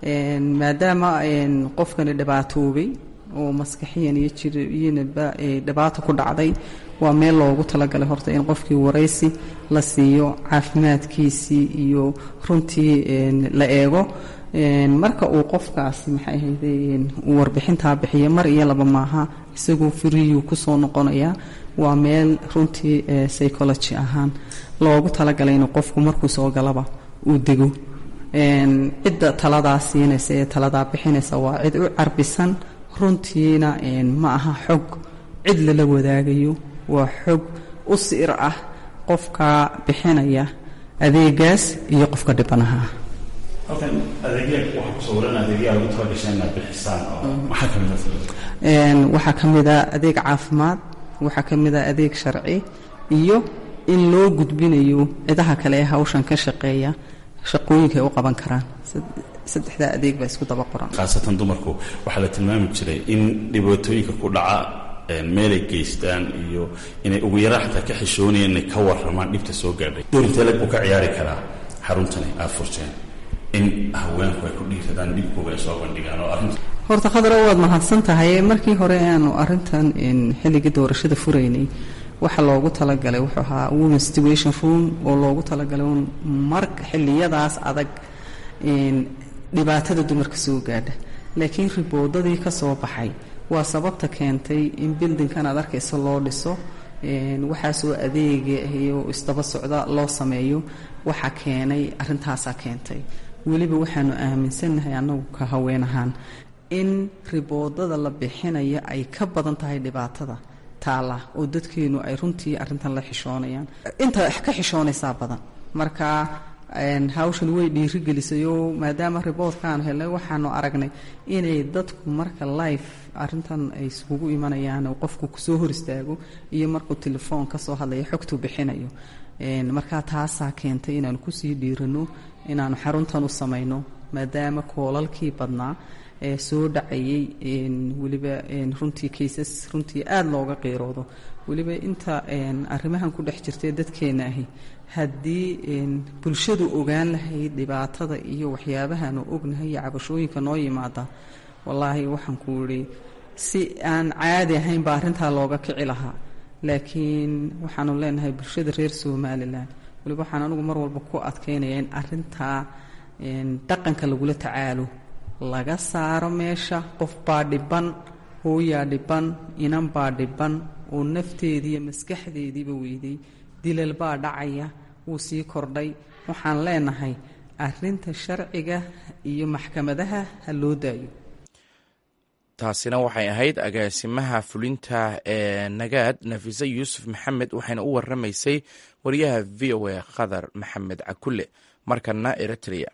maadaama qofkani dhibaatoobay oo maskaxiyan iyo jiriyinaba dhibaato ku dhacday waa meel loogu talagalay horta in qofkii waraysi la siiyo caafimaadkiisii iyo runtii la eego marka uu qofkaasi maxay ahayde uu warbixintaa bixiya mar iyo laba maaha isagoo firiyuu kusoo noqonayaa waa meel runtii psychology ahaan loogu talagalay inuu qofku markuu soo galaba uu dego cidda taladaa siinaysa ee taladaa bixinaysa waa cid u carbisan runtiina ma aha xog cid lala wadaagayo waa xog u siir ah qofka bixinaya adeegaas iyo qofka dhibanaha ah halkan adeegyaa waxaa ku sawiran adeegyaa lagu talagashay inaad bixisaan oo maxaa ka mid waxaa ka mid a adeeg caafimaad waxaa ka mid a adeeg sharci iyo in loo gudbinayo cidaha kale ee hawshan ka shaqeeya shaqooyinka ay u qaban karaan saddexdaa adeeg baa isku daba qoran khaasatan dumarku waxaa la tilmaami jiray in dhibaatooyinka ku dhaca meelay geystaan iyo inay ugu yaraan xataa ka xishoonayeen inay ka warramaan dhibta soo gaadhay door intee lag buu ka ciyaari karaa xaruntani aad furteen in haweenku ay ku dhiiradaan dhibkooga ay soo bandhigaan oo arrinta horta khadra waad mahadsan tahay markii hore aanu arrintan xilligii doorashada furaynay waxa loogu talagalay wuxuu ahaa women situation room oo loogu talagalay un marka xilliyadaas adag dhibaatada dumarka soo gaadha laakiin riboodadii ka soo baxay waa sababta keentay in bildinkan aad arkayso loo dhiso waxaasoo adeega iyo isdaba socda loo sameeyo waxa keenay arrintaasaa keentay weliba waxaanu aaminsannahay annagu ka haween ahaan in riboodada la bixinayo ay ka badan tahay dhibaatada taala oo dadkeenu ay runtii arrintan la xishoonayaan inta ka xishoonaysaa badan marka hawshan way dhiirigelisayoo maadaama riboodkaanu helnay waxaanu aragnay inay dadku marka life arintan ay iskugu imanayaan qofku kusoo hor istaago iyo markuu telefoon kasoo hadlayo xogtuu bixinayo markaa taasaa keentay inaanu kusii dhiirano inaanu xaruntan u samayno maadaama koolalkii badnaa ee soo dhacayay weliba runtii kaysas runtii aada looga qiiroodo weliba inta arrimahan ku dhex jirtay dadkeena ahi haddii bulshadu ogaan lahayd dhibaatada iyo waxyaabahaanu ognahay iyo cabashooyinka noo yimaada wallaahi waxaan ku idhi si aan caadi ahayn baa arrintaa looga kici lahaa laakiin waxaanu leenahay bulshada reer somalilan weliba waxaan anigu mar walba ku adkaynaya in arintaa dhaqanka lagula tacaalo laga saaro meesha qof baa dhiban hooyaa dhiban inan baa dhiban oo nafteediiyo maskaxdeediiba weyday dilal baa dhacaya wuu sii kordhay waxaan leenahay arinta sharciga iyo maxkamadaha ha loo daayo taasina waxay ahayd agaasimaha fulinta ee nagaad nafise yuusuf maxamed waxayna u waramaysay wariyaha v o a khadar maxamed cakulle markana eritrea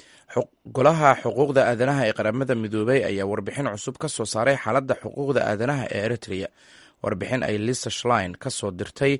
golaha xuquuqda aadanaha ee qaramada midoobay ayaa warbixin cusub ka soo saaray xaaladda xuquuqda aadanaha ee eritrea warbixin ay lisa shlein ka soo dirtay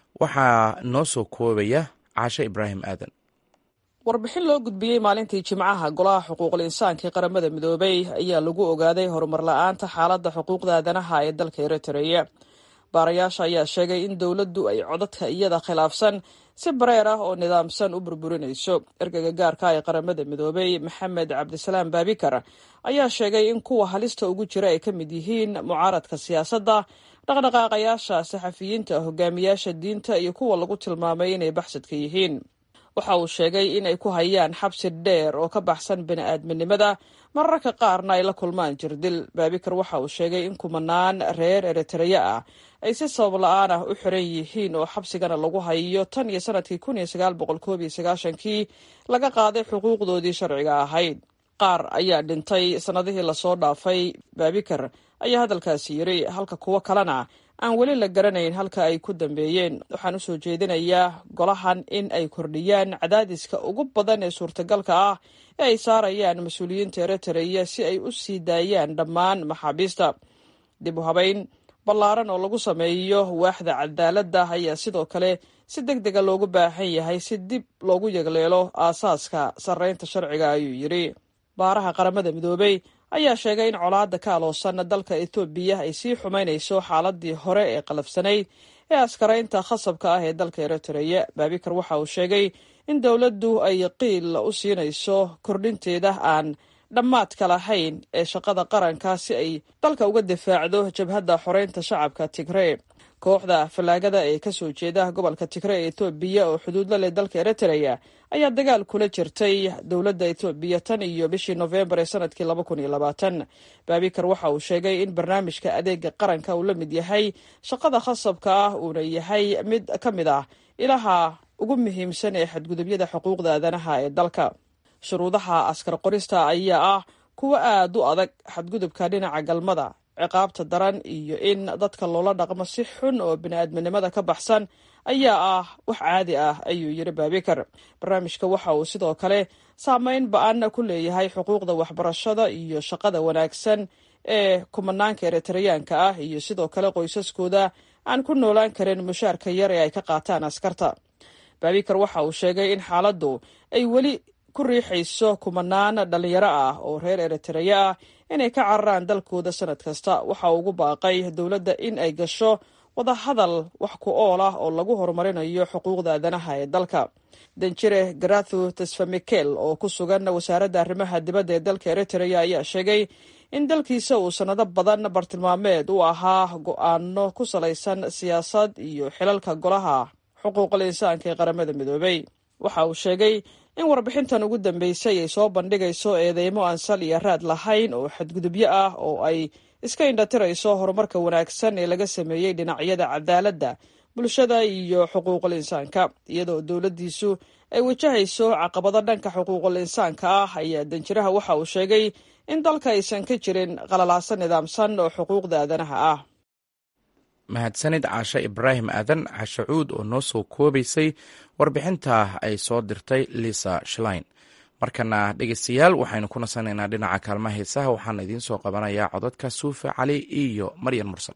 waxaa noo soo koobaya caashe ibraahim aadan warbixin loo gudbiyey maalintii jimcaha golaha xuquuqul insaanka ee qaramada midoobay ayaa lagu ogaaday horumar la-aanta xaaladda xuquuqda aadanaha ee dalka eritrea baarayaasha ayaa sheegay in dowladdu ay codadka iyada khilaafsan si bareer ah oo nidaamsan u burburinayso ergeyga gaarka ee qaramada midoobay maxamed cabdisalaam baabikar ayaa sheegay in kuwa halista ugu jira ay ka mid yihiin mucaaradka siyaasadda dhaqdhaqaaqayaasha saxafiyiinta hogaamiyaasha diinta iyo kuwa lagu tilmaamay inay baxsadka yihiin waxa uu sheegay in ay ku hayaan xabsi dheer oo ka baxsan bini-aadminimada mararka qaarna ay la kulmaan jirdil baabikar waxa uu sheegay in kumanaan reer eritreya ah ay si sabab la-aan ah u xiran yihiin oo xabsigana lagu hayo tan iyo sanadkii kun iyo sagaal boqol koob iyo sagaashankii laga qaaday xuquuqdoodii sharciga ahayd qaar ayaa dhintay sannadihii lasoo dhaafay baabikar ayaa hadalkaasi yiri halka kuwo kalena aan weli la garanayn halka ay ku dambeeyeen waxaan usoo jeedinayaa golahan in ay kordhiyaan cadaadiska ugu badan ee suurtagalka ah ee ay saarayaan mas-uuliyiinta eritreya si ay u sii daayaan dhammaan maxaabiista dib u habeyn ballaaran oo lagu sameeyo waaxda cadaaladda ayaa sidoo kale si deg dega loogu baahan yahay si dib loogu yegleelo aasaaska sarreynta sharciga ayuu yidhi baaraha qaramada midoobey ayaa sheegay in colaadda ka aloosan dalka etoobiya ay sii xumaynayso xaaladii hore ee qalafsanayd ee askaraynta khasabka ah ee dalka eritreya baabikar waxa uu sheegay in dowladdu ay qiil u siinayso kordhinteeda aan dhammaadka lahayn ee shaqada qaranka si ay dalka uga difaacdo jabhadda xoreynta shacabka tigree kooxda fallaagada ee kasoo jeeda gobolka tigre ee etoobiya oo xuduud la leh dalka eritreya ayaa dagaal kula jirtay dowladda etoobiya tan iyo bishii nofembar ee sanadkii laba kun iyo labaatan baabikar waxa uu sheegay in barnaamijka adeega qaranka uu la mid yahay shaqada khasabka ah uuna yahay mid ka mid ah ilaha ugu muhiimsan ee xadgudubyada xuquuqda aadanaha ee dalka shuruudaha askar qorista ayaa ah kuwo aada u adag xadgudubka dhinaca galmada ciqaabta daran iyo in dadka loola dhaqmo si xun oo bini-aadminimada ka baxsan ayaa ah wax caadi ah ayuu yiri baabikar barnaamijka waxa uu sidoo kale saameyn ba-an ku leeyahay xuquuqda waxbarashada iyo shaqada wanaagsan ee kumanaanka eritreyaanka ah iyo sidoo kale qoysaskooda aan ku noolaan karin mushaarka yar ee ay ka qaataan askarta baabikar waxa uu sheegay in xaaladdu ay weli ku riixayso kumanaan dhalinyaro ah oo reer eritreya ah inay ka cararaan dalkooda sanad kasta waxa uu ugu baaqay dowladda in ay gasho wadahadal wax ku ool ah oo lagu horumarinayo xuquuqda aadanaha ee dalka danjire garathu tesfamikel oo ku sugan wasaaradda arrimaha dibadda ee dalka eritrea ayaa sheegay in dalkiisa uu sannado badan bartilmaameed u ahaa go-aano ku salaysan siyaasad iyo xilalka golaha xuquuqul insaanka ee qaramada midoobay waxa uu sheegay in warbixintan ugu dambeysay ay soo bandhigayso eedeymo aan sal iyo raad lahayn oo xadgudubyo ah oo ay iska indhatirayso horumarka wanaagsan ee laga sameeyey dhinacyada cadaaladda bulshada iyo xuquuqul insaanka iyadoo dowladdiisu ay wajahayso caqabado dhanka xuquuqul insaanka ah ayaa danjiraha waxa uu sheegay in dalka aysan ka jirin qalalaaso nidaamsan oo xuquuqda aadanaha ah mahadsanid caashe ibraahim aadan cashacuud oo noo soo koobaysay warbixinta ay soo dirtay lisa shlein markana dhegeystayaal waxaynu ku nasanaynaa dhinaca kaalmaha heesaha waxaana idiin soo qabanayaa codadka suufe cali iyo maryan mursal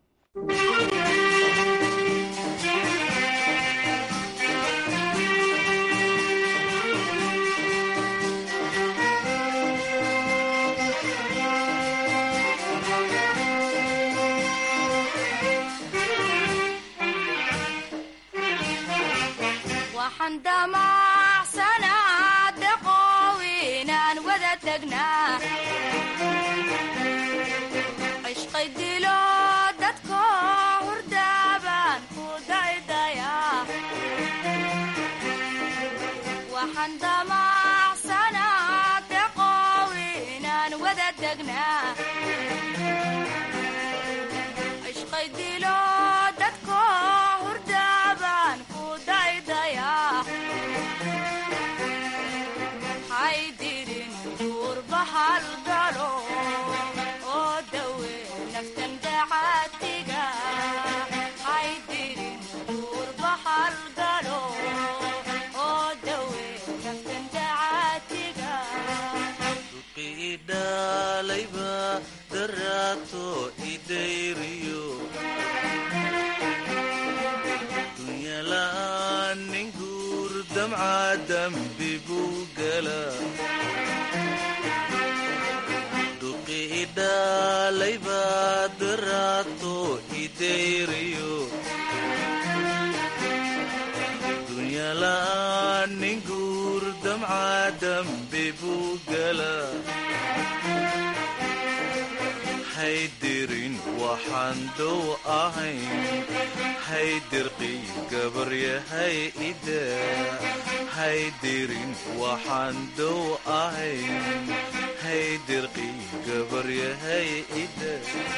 haydirin waxaan dow ahayn haydirqii gabaryahay ida haydirin waxaan dow ahayn haydirqii gabaryahay ida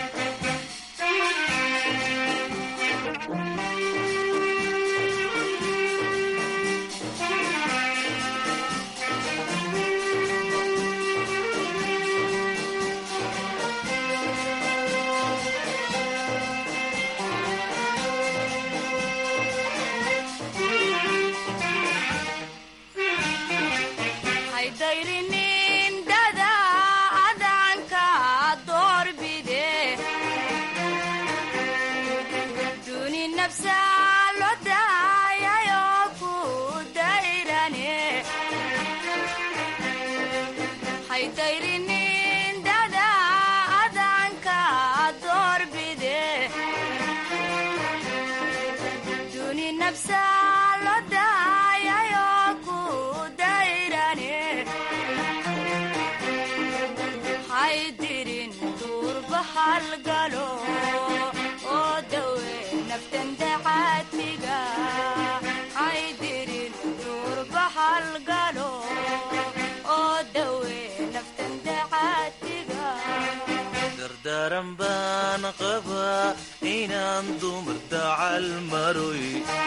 dardaran baan qabaa inaan dumar dacal maroy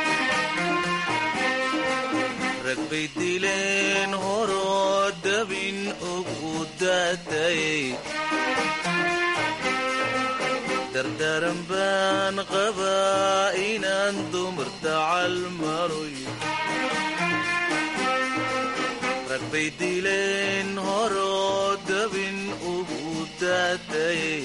rag bay dileen horoo dabin ugu daatayay dardaran baan qabaa inaan dumar dacal maroy rag bay dileen horoo dabin ugu daatayay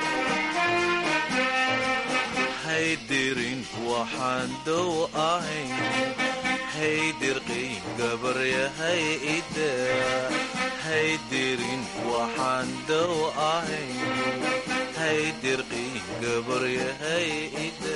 haydirin waxaan dow ahayn haydirqii gabaryahay ida haydirin waxaan dow ahayn haydirqii gabaryahay ida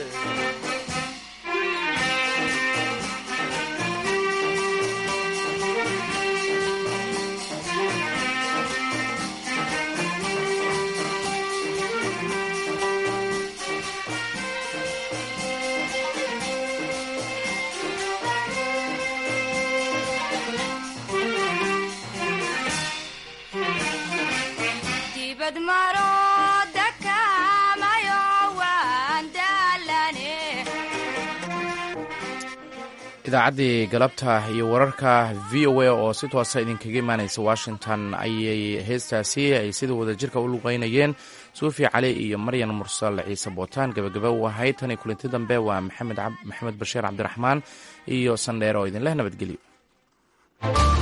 dibad maro dakamayo waan daalane idaacaddii galabta iyo wararka v o a oo si toosa idinkaga imaanaysa washington ayay heestaasi ay sida wadajirka u luqeynayeen suufi cali iyo maryan mursal ciise bootaan gabagaba u ahayd tan iyo kulinti dambe waa maxamed bashiir cabdiraxmaan iyo sandheer oo idinleh nabadgelyo